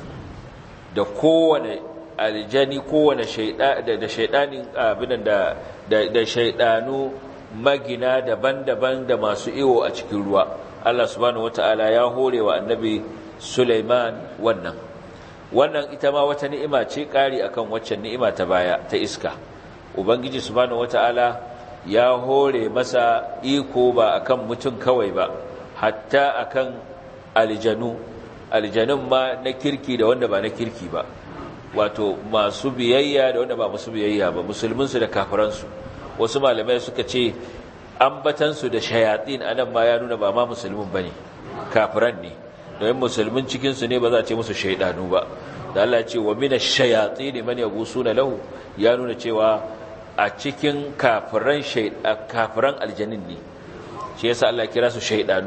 da kowane aljani kowane da shaidanin abinan da da shaidanu magina daban-daban da masu iwo a cikin ruwa Allah subhanahu wataala ya hore wa annabi Sulaiman wannan wannan ita ma wata ni'ima ce kari akan waccan ni'ima ta baya ta iska ubangiji subhanahu wataala ya hore masa iko ba akan mutum kawai ba hatta akan aljanu aljanun ma na kirki da wanda ba na kirki ba wato masu biyayya da wanda ba masu biyayya ba musulminsu da kafiransu wasu malamai suka ce ambatansu da shayatin anan ma ya nuna ba ma musulmin bane kafiran ne domin musulmin cikinsu ne ba za a ce musu shaidanu ba da Allah ya ce wa mina shayatin man yagusuna lahu ya nuna cewa a cikin kafiran kafiran aljanin ne shi yasa Allah ya kira su shaidanu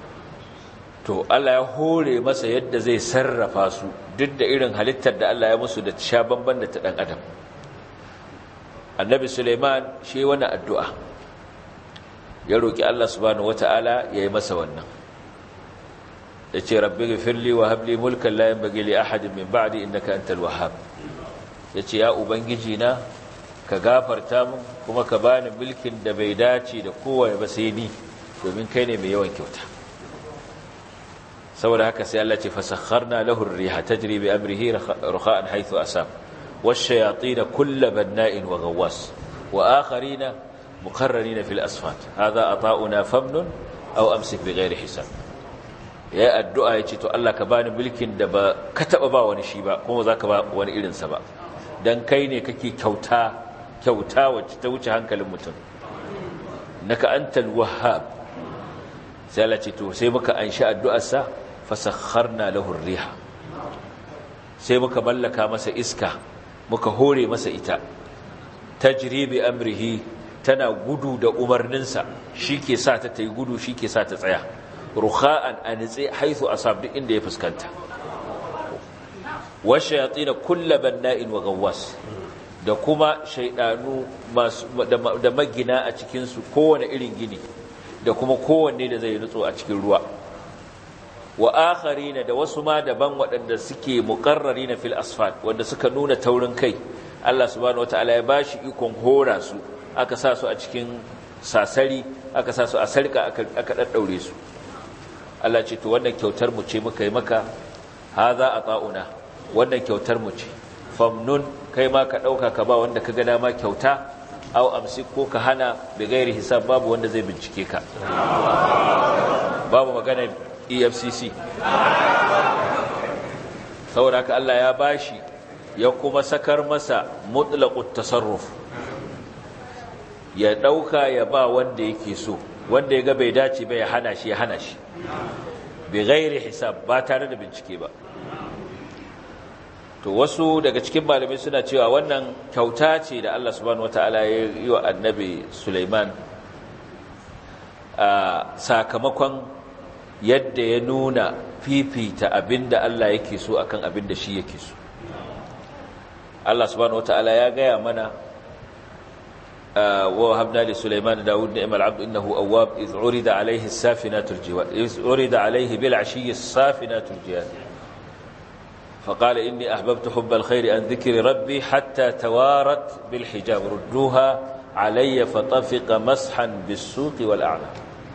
to Allah ya hore masa yadda zai sarrafa su duk da irin halittar da Allah ya musu da sha bamban da ta dan adam annabi Suleiman shi wani addu'a ya roki Allah subhanahu wataala yayi masa wannan yace rabbi ghfirli wa hab li mulkan la yanbaghi li ahadin min ba'di innaka antal wahhab yace ya ubangiji na ka gafarta min kuma ka bani mulkin da bai dace da kowa ba sai ni domin kai ne mai yawan kyauta saboda haka sai Allah ce fasakharna lahu ar-riha tajri bi amrihi rukha'an haythu asab wash-shayatin kull banna'in wa ghawwas wa akharina muqarranina fil asfat hadha ata'una famnun aw amsik bighairi hisab ya addu'a yace to Allah ka bani mulkin da ba ka taba ba wani shi ba kuma zaka ba wani irin sa ba dan kai ne kake kyauta kyauta wacce ta wuce hankalin mutum naka antal wahhab sai Allah ce to sai muka anshi addu'arsa fasakharna lahu riha sai muka mallaka masa iska muka hore masa ita tajri bi amrihi tana gudu da umarninsa shike sa ta tayi gudu shike sa ta tsaya rukha'an anitsi haythu asab duk inda ya fuskanta wa shayatin kullu banna'in wa gawwas da kuma shaydanu masu da magina a cikin su kowane irin gini da kuma kowanne da zai nutso a cikin ruwa wa akharina da wasu ma daban waɗanda suke muqarrarina fil asfalt wanda suka nuna taurin kai Allah subhanahu wataala ya bashi ikon hora su aka sa su a cikin sasari aka sa su a sarka aka aka daddaure su Allah ce to wannan kyautar mu ce muka yi maka haza ata'una wannan kyautar mu ce famnun kai ma ka dauka ka ba wanda ka ga dama kyauta au amsik ko ka hana bi gairi hisab babu wanda zai bincike ka babu magana EFCC saboda haka Allah ya bashi ya kuma sakar masa mutlaqut tasarruf ya dauka ya ba wanda yake so wanda ya ga bai dace ba ya hana shi ya hana shi bi gairi hisab ba tare da bincike ba to wasu daga cikin malamai suna cewa wannan kyauta ce da Allah subhanahu wataala ya yi wa annabi Sulaiman a sakamakon yadda ya nuna fifita abinda Allah yake so akan abinda shi yake so Allah subhanahu wataala ya gaya mana wa habna li Sulaiman Dawud ni'mal 'abd innahu awwab iz urida alayhi as-safinatul jiwad iz urida alayhi bil 'ashiyyi as-safinatul jiyad فقال إني أحببت حب الخير عن ذكر ربي حتى توارت بالحجاب ردوها علي فطفق مسحا بالسوق والأعنى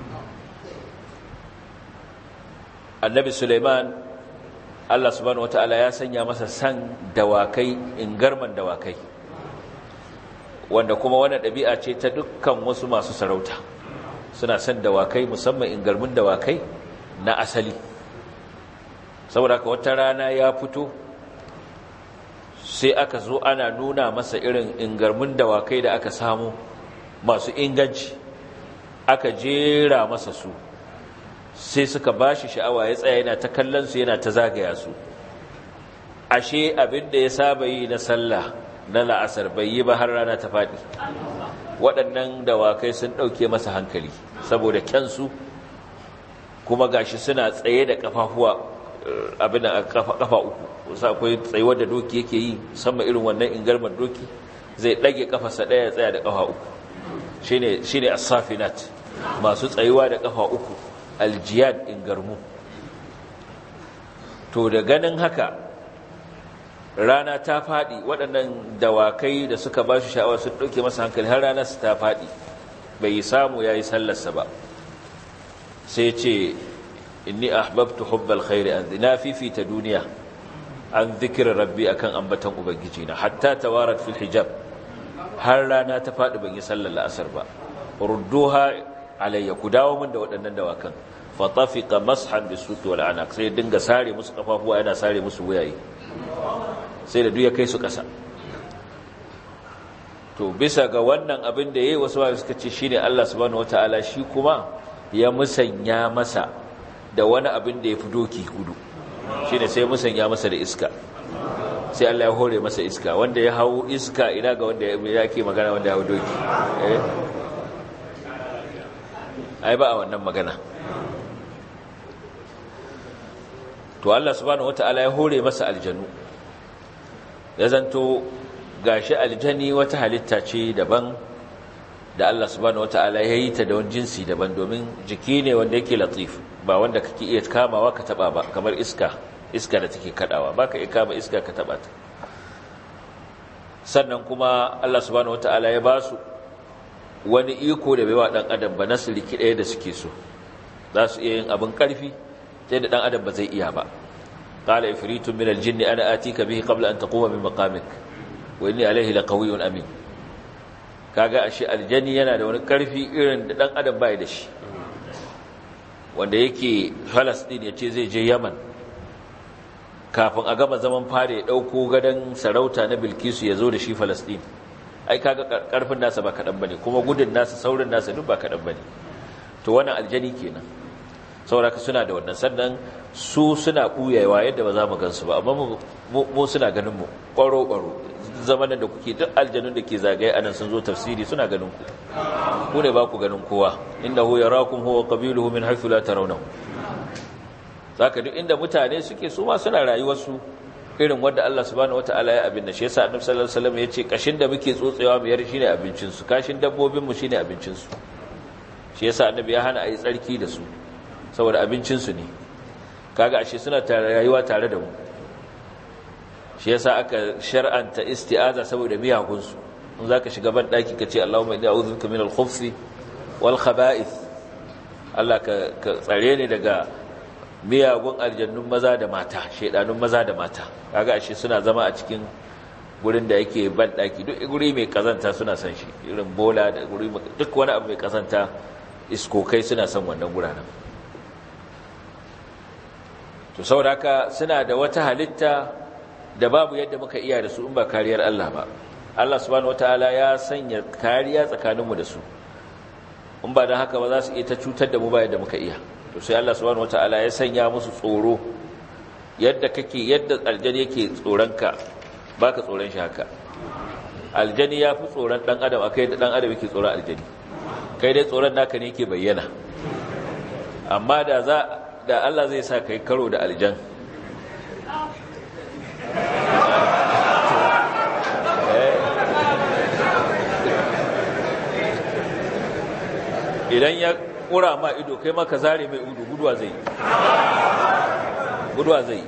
النبي سليمان الله سبحانه وتعالى ya sanya masa san dawakai ingarman dawakai wanda kuma wannan ɗabi'a ce ta dukkan wasu masu sarauta suna san dawakai musamman ingarmin dawakai na asali saboda ka wata rana ya fito sai aka zo ana nuna masa irin ingarmin dawakai da aka samu masu inganci aka jera masa su sai suka bashi sha'awa ya tsaya yana ta kallon su yana ta zagaya su ashe abin da ya saba yi na sallah na la'asar bai yi ba har rana ta faɗi waɗannan dawakai sun ɗauke masa hankali saboda kyansu kuma gashi suna tsaye da ƙafafuwa abin a kafa uku wasu akwai tsayuwar da doki yake yi musamman irin wannan ingarmar doki zai ɗage kafarsa ɗaya tsaya da kafa uku shi ne asafinat masu tsayuwa da kafa uku aljiyad ingarmu to da ganin haka rana ta faɗi waɗannan dawakai da suka ba shi sha'awa sun ɗauke masa hankali har rana su ta faɗi bai samu ya yi sallarsa ba sai ce inni ahbabtu hubbal khairi an na fifita duniya an zikirin rabbi akan ambatan ubangiji na hatta tawarat fil hijab har rana ta faɗi ban yi sallar la'asar ba rudduha alayya ku dawo min da waɗannan dawakan fa tafiqa mashan bisuti wal anaq sai dinga sare musu kafafuwa yana sare musu wuyaye sai da duk ya kai su ƙasa to bisa ga wannan abin da yayi wasu ba suka ce shine Allah subhanahu wataala shi kuma ya musanya masa da wani abin da ya fi doki gudu shi ne sai musanya masa da iska sai Allah ya hore masa iska wanda ya hau iska ina ga wanda ya ke magana wanda ya hau doki ai ba a wannan magana to Allah subhanahu wata'ala ya hore masa aljanu ya zanto gashi aljani wata halitta ce daban da Allah subhanahu wata'ala ya yi ta da wani jinsi daban domin jiki ne wanda yake latif ba wanda kake iya kamawa ka taba ba kamar iska iska da take kadawa baka iya kama iska ka taba ta sannan kuma Allah subhanahu wataala ya ba su wani iko da bai wa dan adam ba nasu riki ɗaya da suke so za su iya yin abin karfi sai da dan adam ba zai iya ba qala ifritun min aljinn ana atika bihi qabla an taquma min maqamik wa inni alayhi laqawiyyun amin kaga ashe aljani yana da wani karfi irin da dan adam bai da shi wanda yake Falasɗin ya ce zai je Yaman kafin a gama zaman fare ya ɗauko gadon sarauta na Bilkisu ya zo da shi Falasɗin ai kaga ƙarfin nasa ba kaɗan bane kuma gudun nasa saurin nasa duk ba kaɗan bane to wannan aljani kenan sauraka suna da wannan sannan su suna ɓuyawa yadda ba za mu gansu ba amma mu suna ganin mu ƙwaro-ƙwaro zamanin da kuke duk aljanun da ke zagaye anan sun zo tafsiri suna ganin ku ku ne ba ku ganin kowa inda hu yarakum huwa qabiluhu min haythu la tarawnahu zaka duk inda mutane suke su ma suna rayuwar su irin wanda Allah subhanahu wataala ya abin da shi yasa Annabi sallallahu alaihi wasallam yace kashin da muke tsotsewa mu yar shine abincin su kashin dabbobin mu shine abincin su shi yasa annabi ya hana a yi tsarki da su saboda abincinsu ne kaga ashe suna rayuwa tare da mu shi yasa aka shar'anta isti'aza saboda miyagunsu in zaka shiga ban daki kace Allahumma inni a'udhu bika min al-khubuthi wal khaba'ith Allah ka tsare ni daga miyagun aljannun maza da mata shedanun maza da mata kaga ashe suna zama a cikin gurin da yake ban daki duk guri mai kazanta suna son shi irin bola da guri duk wani abu mai kazanta iskokai suna son wannan guranan to saboda haka suna da wata halitta da babu yadda muka iya da su in ba kariyar Allah ba Allah subhanahu wataala ya sanya kariya tsakaninmu da su in ba dan haka ba za su iya ta cutar da mu ba yadda muka iya to sai Allah subhanahu wataala ya sanya musu tsoro yadda kake yadda aljani yake tsoronka baka tsoron shi haka aljani ya fi tsoron dan adam akai da dan adam yake tsoron aljani kai dai tsoron naka ne yake bayyana amma da za da Allah zai sa kai karo da aljan idan ya kura ma ido kai maka zare mai udu guduwa zai guduwa zai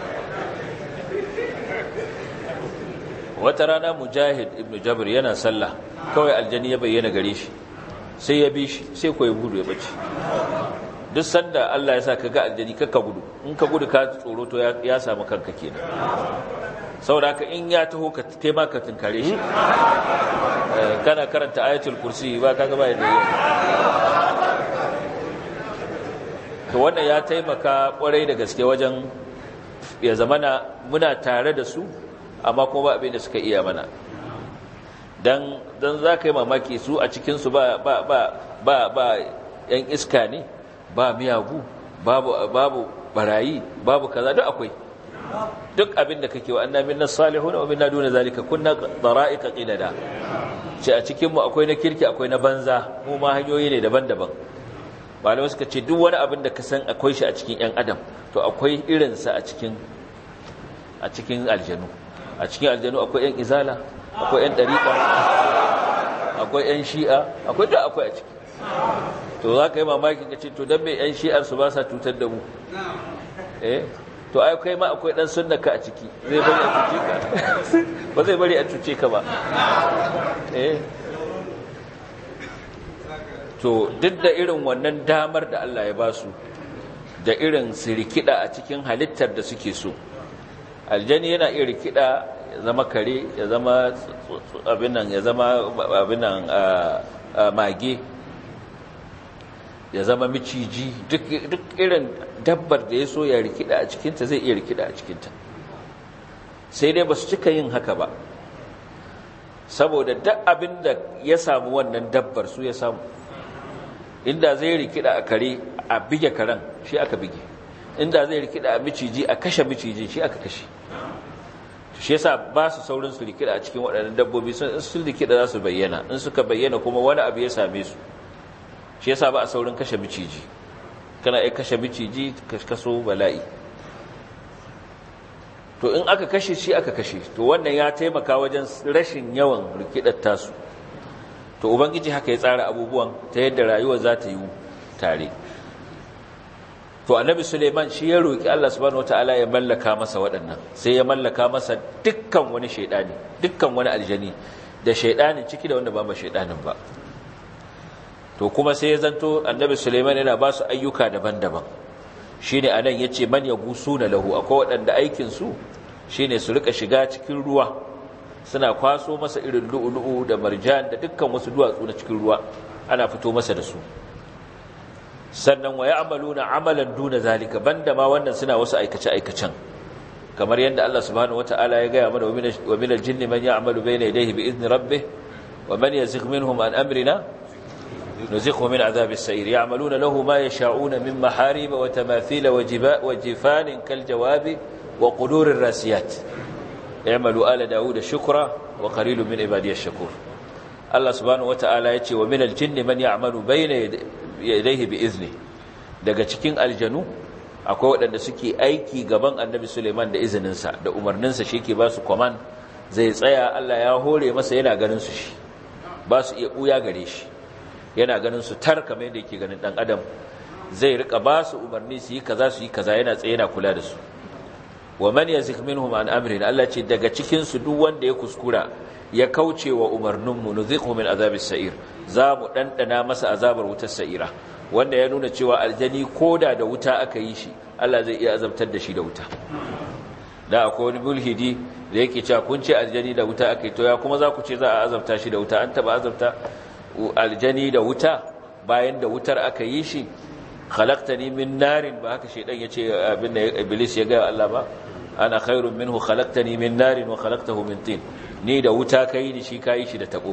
wata rana mujahid ibn jabir yana sallah kawai aljani ya bayyana gare shi sai ya bi shi sai koyi gudu ya bace duk sanda Allah ya sa ka ga aljani kakka gudu in ka gudu ka tsoro to ya samu kanka kenan saboda haka in ya taho ka kai ma ka tunkare shi kana karanta ayatul kursi ba kaga ba yadda yi to wannan ya taimaka kwarai da gaske wajen ya zamana muna tare da su amma kuma ba abin da suka iya mana dan dan za ka yi mamaki su a cikinsu ba ba ba ba ba yan iska ne ba miyagu babu babu barayi babu kaza duk akwai duk abin da kake wa annabi nas salihun wa minna duna zalika kunna dara'iqa qilada ce a cikin mu akwai na kirki akwai na banza mu ma hanyoyi ne daban-daban malamai suka ce duk wani abin da ka san akwai shi a cikin yan adam to akwai irin sa a cikin a cikin aljanu a cikin aljanu akwai yan izala akwai yan dariqa akwai yan shi'a akwai duk akwai a ciki to za ka yi mamaki ka ce to don mai yan shi'ar su ba sa cutar da mu eh to ai kai ma akwai dan sunnaka a ciki zai bari a cuce ka ba zai bari a cuce ka ba eh to duk da irin wannan damar da Allah ya ba su da irin su rikida a cikin halittar da suke so aljani yana iya rikida ya zama kare ya zama abin nan ya zama abin nan mage ya zama miciji duk irin dabbar da ya so ya rikida a cikinta zai iya rikida a cikinta sai dai ba su cika yin haka ba saboda duk abin da ya samu wannan dabbar su ya samu inda zai rikida a kare a bige karen shi aka bige inda zai rikida a miciji a kashe miciji shi aka kashe shi yasa ba su saurin su rikida a cikin waɗannan dabbobi sun rikida za su bayyana in suka bayyana kuma wani abu ya same su shi yasa ba a saurin kashe miciji kana ai kashe miciji kaso bala'i to in aka kashe shi aka kashe to wannan ya taimaka wajen rashin yawan rikidar tasu to ubangiji haka ya tsara abubuwan ta yadda rayuwar za ta yi tare to annabi suleiman shi ya roki Allah subhanahu wataala ya mallaka masa waɗannan sai ya mallaka masa dukkan wani shaidani dukkan wani aljani da shaidanin ciki da wanda ba ma shaidanin ba to kuma sai ya zanto annabi suleiman yana ba su ayyuka daban-daban shine anan yace man yagusuna lahu akwai waɗanda aikin su shine su rika shiga cikin ruwa suna kwaso masa irin lu'ulu'u da marjan da dukkan wasu duwatsu na cikin ruwa ana fito masa da su sannan wa ya'maluna amalan duna zalika banda ma wannan suna wasu aikace aikacen kamar yadda Allah subhanahu wataala ya gaya mana wa min al-jinni man ya'malu bayna yadayhi bi idni rabbih wa man yazigh minhum an amrina نزقه من عذاب السعير يعملون له ما يشاءون من محاريب وتماثيل وجباء وجفان كالجواب وقدور الراسيات اعملوا آل داود شكرا وقليل من عبادي الشكور الله سبحانه وتعالى يتي ومن الجن من يعمل بين يديه بإذنه daga cikin aljanu akwai waɗanda suke aiki gaban annabi Suleiman da izininsa da umarninsa shi ke ba su kwaman zai tsaya Allah ya hore masa yana ganin su shi ba su iya ɓuya gare shi yana ganin su tar kamar yadda yake ganin dan adam zai rika ba su umarni su yi kaza su yi kaza yana tsaye yana kula da su wa man yazik minhum an amrin Allah ce daga cikin su duk wanda ya kuskura ya kauce wa umarnin mu nuzighu min azabis sa'ir za mu dandana masa azabar wutar sa'ira wanda ya nuna cewa aljani koda da wuta aka yi shi Allah zai iya azabtar da shi da wuta da akwai wani mulhidi da yake cewa kun ce aljani da wuta aka yi to ya kuma za ku ce za a azabta shi da wuta an taba azabta aljani da wuta bayan da wutar aka yi shi khalaqtani min narin ba haka shedan yace abin da iblis ya ga Allah ba ana khairun minhu khalaqtani min narin wa khalaqtahu min tin ni da wuta kai ni shi kai shi da tabo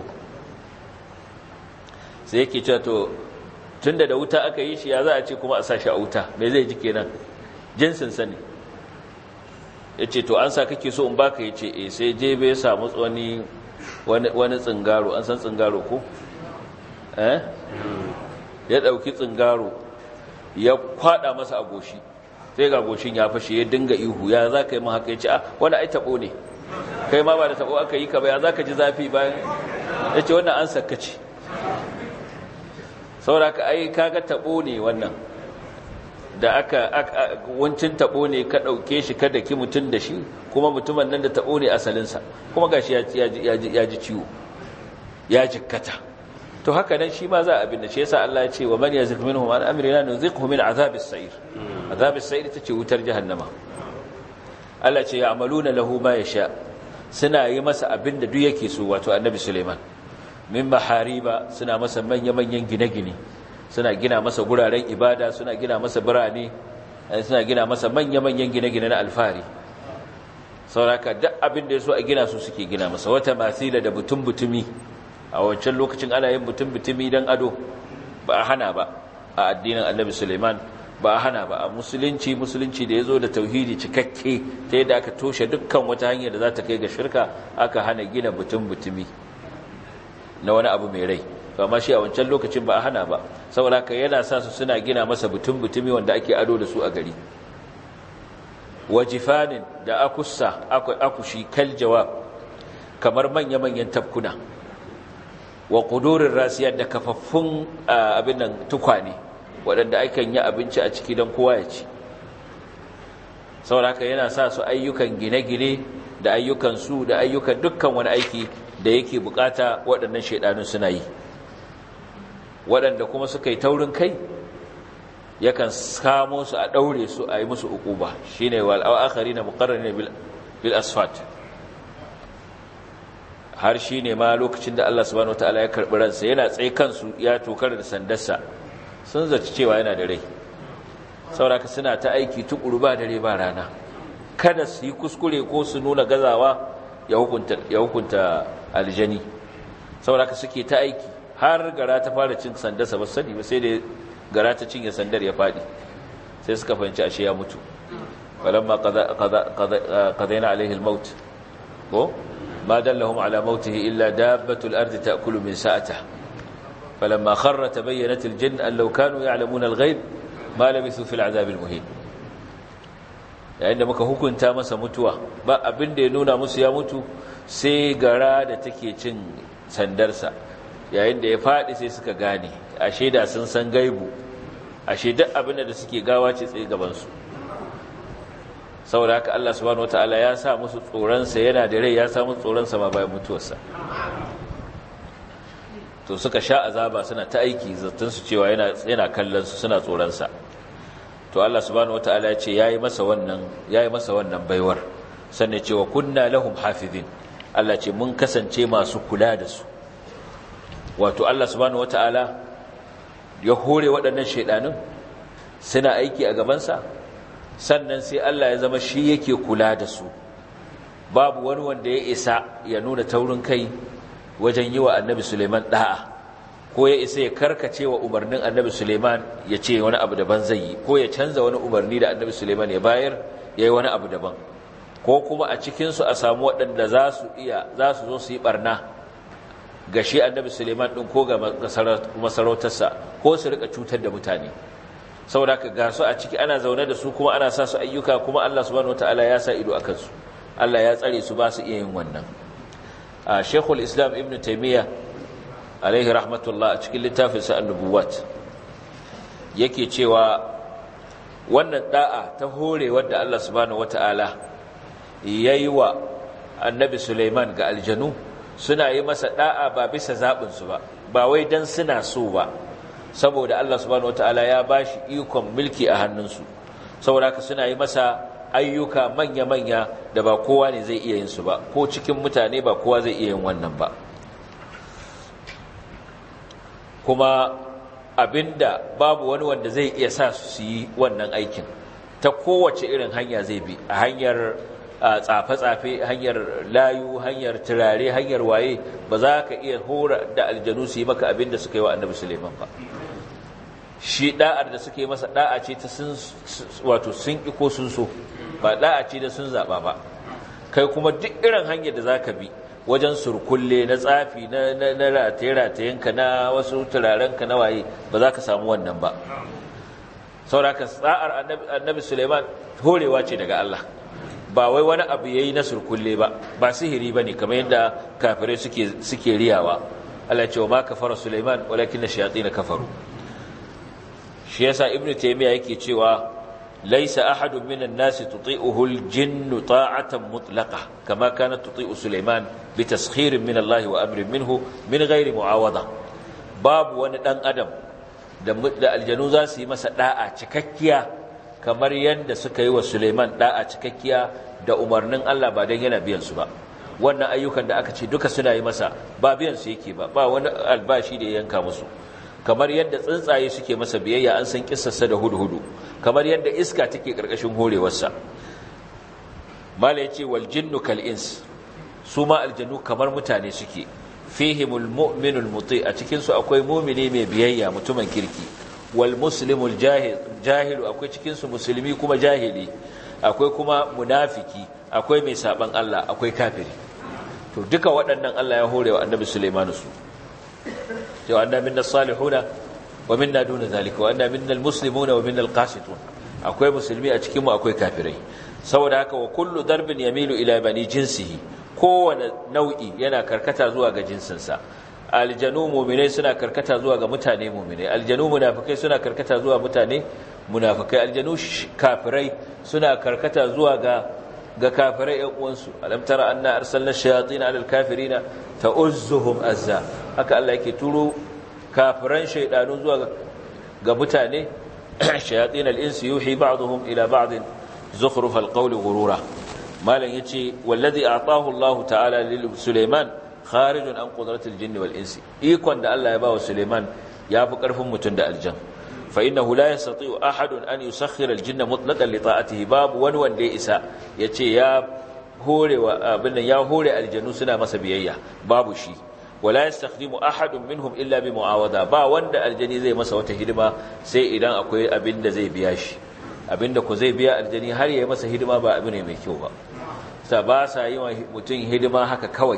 sai yake cewa to tunda da wuta aka yi shi ya za a ce kuma a sa shi a wuta me zai ji kenan jinsin sani yace to an sa kake so in baka yace eh sai je bai samu wani wani tsingaro an san tsingaro ko eh ya dauki tsingaro ya kwada masa a goshi sai ga goshin ya fashe ya dinga ihu ya za ka yi haka ya ce a wani ai tabo ne kai ma ba da tabo aka yi ka ba ya za ka ji zafi bayan ya ce wannan an sakaci saboda ka ai kaga tabo ne wannan da aka wancin tabo ne ka ɗauke shi kada ki mutum da shi kuma mutumin nan da tabo ne asalinsa kuma gashi ya ji ciwo ya jikkata to haka nan shi ma za a binne shi yasa Allah ya ce wa man yazif minhum an amrina nuzighu min azabis sa'ir azabis sa'ir tace wutar jahannama Allah ce ya'maluna lahu ma yasha suna yi masa abin da duk yake so wato annabi Suleiman min mahariba suna masa manya-manyan gine-gine suna gina masa guraren ibada suna gina masa birane suna gina masa manya-manyan gine-gine na alfari sauraka duk abin da ya so a gina su suke gina masa wata masila da butun-butumi a wancan lokacin ana yin butun-butumi don ado ba a hana ba a addinin annabi suleiman ba a hana ba a musulunci musulunci da ya zo da tauhidi cikakke ta yadda aka toshe dukkan wata hanyar da za ta kai ga shirka aka hana gina butun-butumi na wani abu mai rai amma shi a wancan lokacin ba a hana ba saboda haka yana sa su suna gina masa butun-butumi wanda ake ado da su a gari wajifanin da akussa akushi kal jawab kamar manya-manyan tafkuna wa ƙudurin rasiyar da kafaffun abin nan tukwane waɗanda akan yi abinci a ciki don kowa ya ci saboda haka yana sa su ayyukan gine-gine da ayyukan su da ayyukan dukkan wani aiki da yake bukata waɗannan shaidanun suna yi waɗanda kuma suka yi taurin kai yakan kamo su a ɗaure su a yi musu uquba shine wal akhari na muqarrani bil asfat har shine ma lokacin da Allah subhanahu wataala ya karbi ransa yana tsaye kansu ya tokar da sandarsa sun zaci cewa yana da rai sauraka suna ta aiki tukuru ba dare ba rana kada su yi kuskure ko su nuna gazawa ya hukunta ya hukunta aljani sauraka suke ta aiki har gara ta fara cin sandarsa ba sani ba sai da gara ta cinye sandar ya fadi sai suka fahimci ashe ya mutu walamma qadaina alaihi almaut ko ma dallahum ala mautihi illa dabbatul ardi ta'kulu min sa'atihi falamma kharra tabayyanat aljinn an law kanu ya'lamuna alghayb ma labithu fil azab almuhin yayin da muka hukunta masa mutuwa ba abin da ya nuna musu ya mutu sai gara da take cin sandarsa yayin da ya faɗi sai suka gane ashe da sun san gaibu ashe duk abin da suke gawa ce tsaye gabansu saboda haka Allah subhanahu wataala ya sa musu tsoronsa yana da rai ya sa musu tsoronsa ma bayan mutuwarsa to suka sha azaba suna ta aiki zaton su cewa yana yana kallon su suna tsoronsa to Allah subhanahu wataala ya ce yayi masa wannan yayi masa wannan baiwar sannan cewa kunna lahum hafizin Allah ce mun kasance masu kula da su wato Allah subhanahu wata'ala ya hore waɗannan shaidanun suna aiki a gabansa sannan sai Allah ya zama shi yake kula da su babu wani wanda ya isa ya nuna taurin kai wajen yi wa annabi Suleiman da'a ko ya isa ya karkace wa umarnin annabi Suleiman ya ce wani abu daban zai yi ko ya canza wani umarni da annabi Suleiman ya bayar ya yi wani abu daban ko kuma a cikinsu a samu waɗanda za su iya za su zo su yi ɓarna ga shi annabi suleiman ɗin ko ga masarautarsa ko su rika cutar da mutane saboda ka ga su a ciki ana zaune da su kuma ana sa su ayyuka kuma allah subhanahu wataala ya sa ido a kansu allah ya tsare su ba su iya yin wannan a shekul islam ibn taimiyya alaihi rahmatullah a cikin littafin sa annubuwat yake cewa wannan da'a ta hore wadda Allah subhanahu wata'ala yayi wa annabi Sulaiman ga aljanu suna yi masa da'a ba bisa zabin su ba ba wai dan suna so ba saboda Allah subhanahu wataala ya bashi ikon mulki a hannunsu saboda haka suna yi masa ayyuka manya-manya da ba kowa ne zai iya yin su ba ko cikin mutane ba kowa zai iya yin wannan ba kuma abinda babu wani wanda zai iya sa su yi wannan aikin ta kowace irin hanya zai bi a hanyar tsafe-tsafe hanyar layu hanyar turare hanyar waye ba za ka iya hora da aljanu su yi maka abinda suka yi wa annabi suleiman ba shi da'ar da suke masa da'a ce ta sun wato sun ki ko sun so ba da'a ce da sun zaba ba kai kuma duk irin hanyar da za ka bi wajen surkulle na tsafi na rataye-ratayenka na wasu turarenka na waye ba za ka samu wannan ba sauraka tsa'ar annabi suleiman horewa ce daga Allah ba wai wani abu ya yi na surkulle ba ba sihiri ba ne kamar yadda kafirai suke riyawa Allah ce wa ma kafara suleiman walakin na shayatsi na kafaru shi yasa ibn taymiya yake cewa laisa ahadun minan nasi tuti'uhu al-jinnu ta'atan mutlaqa kama kanat tuti'u suleiman bi taskhirin min Allah wa amrin minhu min ghairi mu'awada babu wani dan adam da aljanu za su yi masa da'a cikakkiya kamar yadda suka yi wa Suleiman da'a cikakkiya da umarnin Allah ba don yana biyan su ba wannan ayyukan da aka ce duka suna yi masa ba biyan su yake ba ba wani albashi da ya yanka musu kamar yadda tsuntsaye suke masa biyayya an san kissarsa da hudu-hudu kamar yadda iska take karkashin horewarsa mala yace wal jinnu kal ins su ma aljannu kamar mutane suke fihimul mu'minul muti a cikin su akwai mu'mini mai biyayya mutumin kirki wal muslimul jahil jahilu akwai cikin su musulmi kuma jahili akwai kuma munafiki akwai mai saban Allah akwai kafiri to duka waɗannan Allah ya horewa annabi Sulaiman su cewa anna minna salihuna wa minna duna zalika wa anna minnal muslimuna wa minnal qasitun akwai musulmi a cikin mu akwai kafirai saboda haka wa kullu darbin yamilu ila bani jinsihi kowane nau'i yana karkata zuwa ga jinsinsa aljanu muminai suna karkata zuwa ga mutane muminai aljanu munafikai suna karkata zuwa mutane munafikai aljanu kafirai suna karkata zuwa ga ga kafirai ƴan uwansu alam tara anna arsalna shayatin ala alkafirina ta'uzzuhum azza haka Allah yake turo kafiran shaydanu zuwa ga mutane shayatin al-insi yuhi ba'dhum ila ba'd zukhruf al-qawli ghurura malan yace wallazi a'tahu Allah ta'ala lil Sulaiman kharijun an qudratil jinni wal insi ikon da Allah ya ba wa Sulaiman yafi karfin mutun da aljan fa innahu la yastati'u ahadun an yusakhkhira al jinna mutlaqan li ta'atihi babu wani wanda ya isa yace ya hore wa abin ya hore aljanu suna masa biyayya babu shi wala yastakhdimu ahadun minhum illa bi mu'awada ba wanda aljani zai masa wata hidima sai idan akwai abin da zai biya shi abinda ku zai biya aljani har ya yi masa hidima ba abu ne mai kyau ba sa ba sa yi wa mutum hidima haka kawai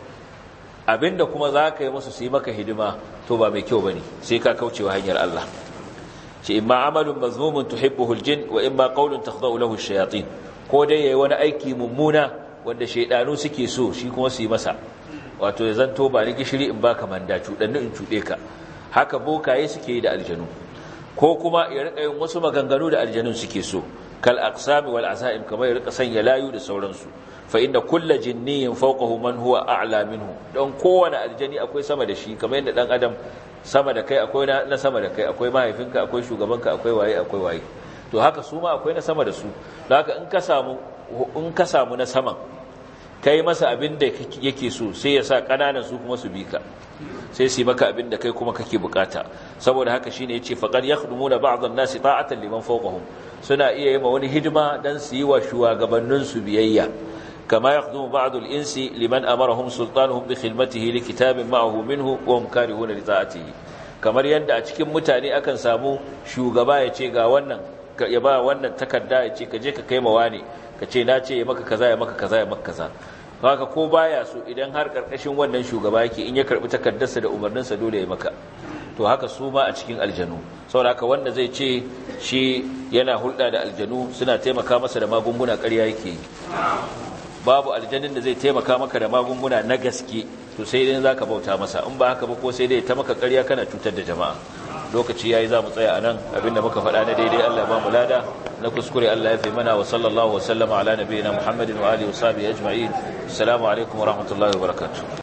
abinda kuma za ka yi musu su yi maka hidima to ba mai kyau ba ne sai ka kaucewa hanyar Allah ce imma amalun mazmumun tuhibbuhu aljin wa imma qawlun takhda'u lahu ash-shayatin ko dai yayi wani aiki mummuna wanda shaydanu suke so shi kuma su yi masa wato ya zanto ba ni gishiri in baka manda cudanni in cude ka haka bokaye suke yi da aljanu ko kuma ya rika yin wasu maganganu da aljanun suke so kal aqsami wal azaim kamar ya rika sanya layu da sauransu fa inda kullu jinniyin fawqahu man huwa a'la minhu don kowane aljani akwai sama da shi kamar yadda dan adam sama da kai akwai na sama da kai akwai mahaifinka akwai shugabanka akwai waye akwai waye to haka su ma akwai na sama da su don haka in ka samu in ka samu na saman kai masa abin da yake so sai ya sa kananan su kuma su bi ka sai su yi maka abin da kai kuma kake bukata saboda haka shine yace faqad yakhdumuna ba'd an-nasi ta'atan liman fawqahum suna iya yi ma wani hidima dan su yi wa shugabannin su biyayya kama yakhdumu ba'd al-insi liman amarahum sultanuhum bi khidmatihi li kitabin ma'ahu minhu wa hum karihuna li ta'atihi kamar yadda a cikin mutane akan samu shugaba ya ce ga wannan ya ba wannan takarda ya ce ka je ka kai mawa ne ka ce na ce ya maka kaza ya maka kaza ya maka kaza haka ko baya so idan har karkashin wannan shugaba yake in ya karbi takardarsa da umarninsa dole ya maka to haka su ma a cikin aljanu saboda haka wanda zai ce shi yana hulɗa da aljanu suna taimaka masa da magunguna ƙarya yake yi babu aljanin da zai taimaka maka da magunguna na gaske to to sai dai zaka bauta masa in ba haka ba ko sai dai ta maka ƙarya kana cutar da jama'a lokaci yayi za mu tsaya anan abinda muka faɗa na daidai Allah ba mu lada na kuskure Allah ya fi mana wa sallallahu wa sallama ala nabiyina Muhammadin wa alihi wa sahbihi ajma'in assalamu alaikum wa rahmatullahi wa barakatuh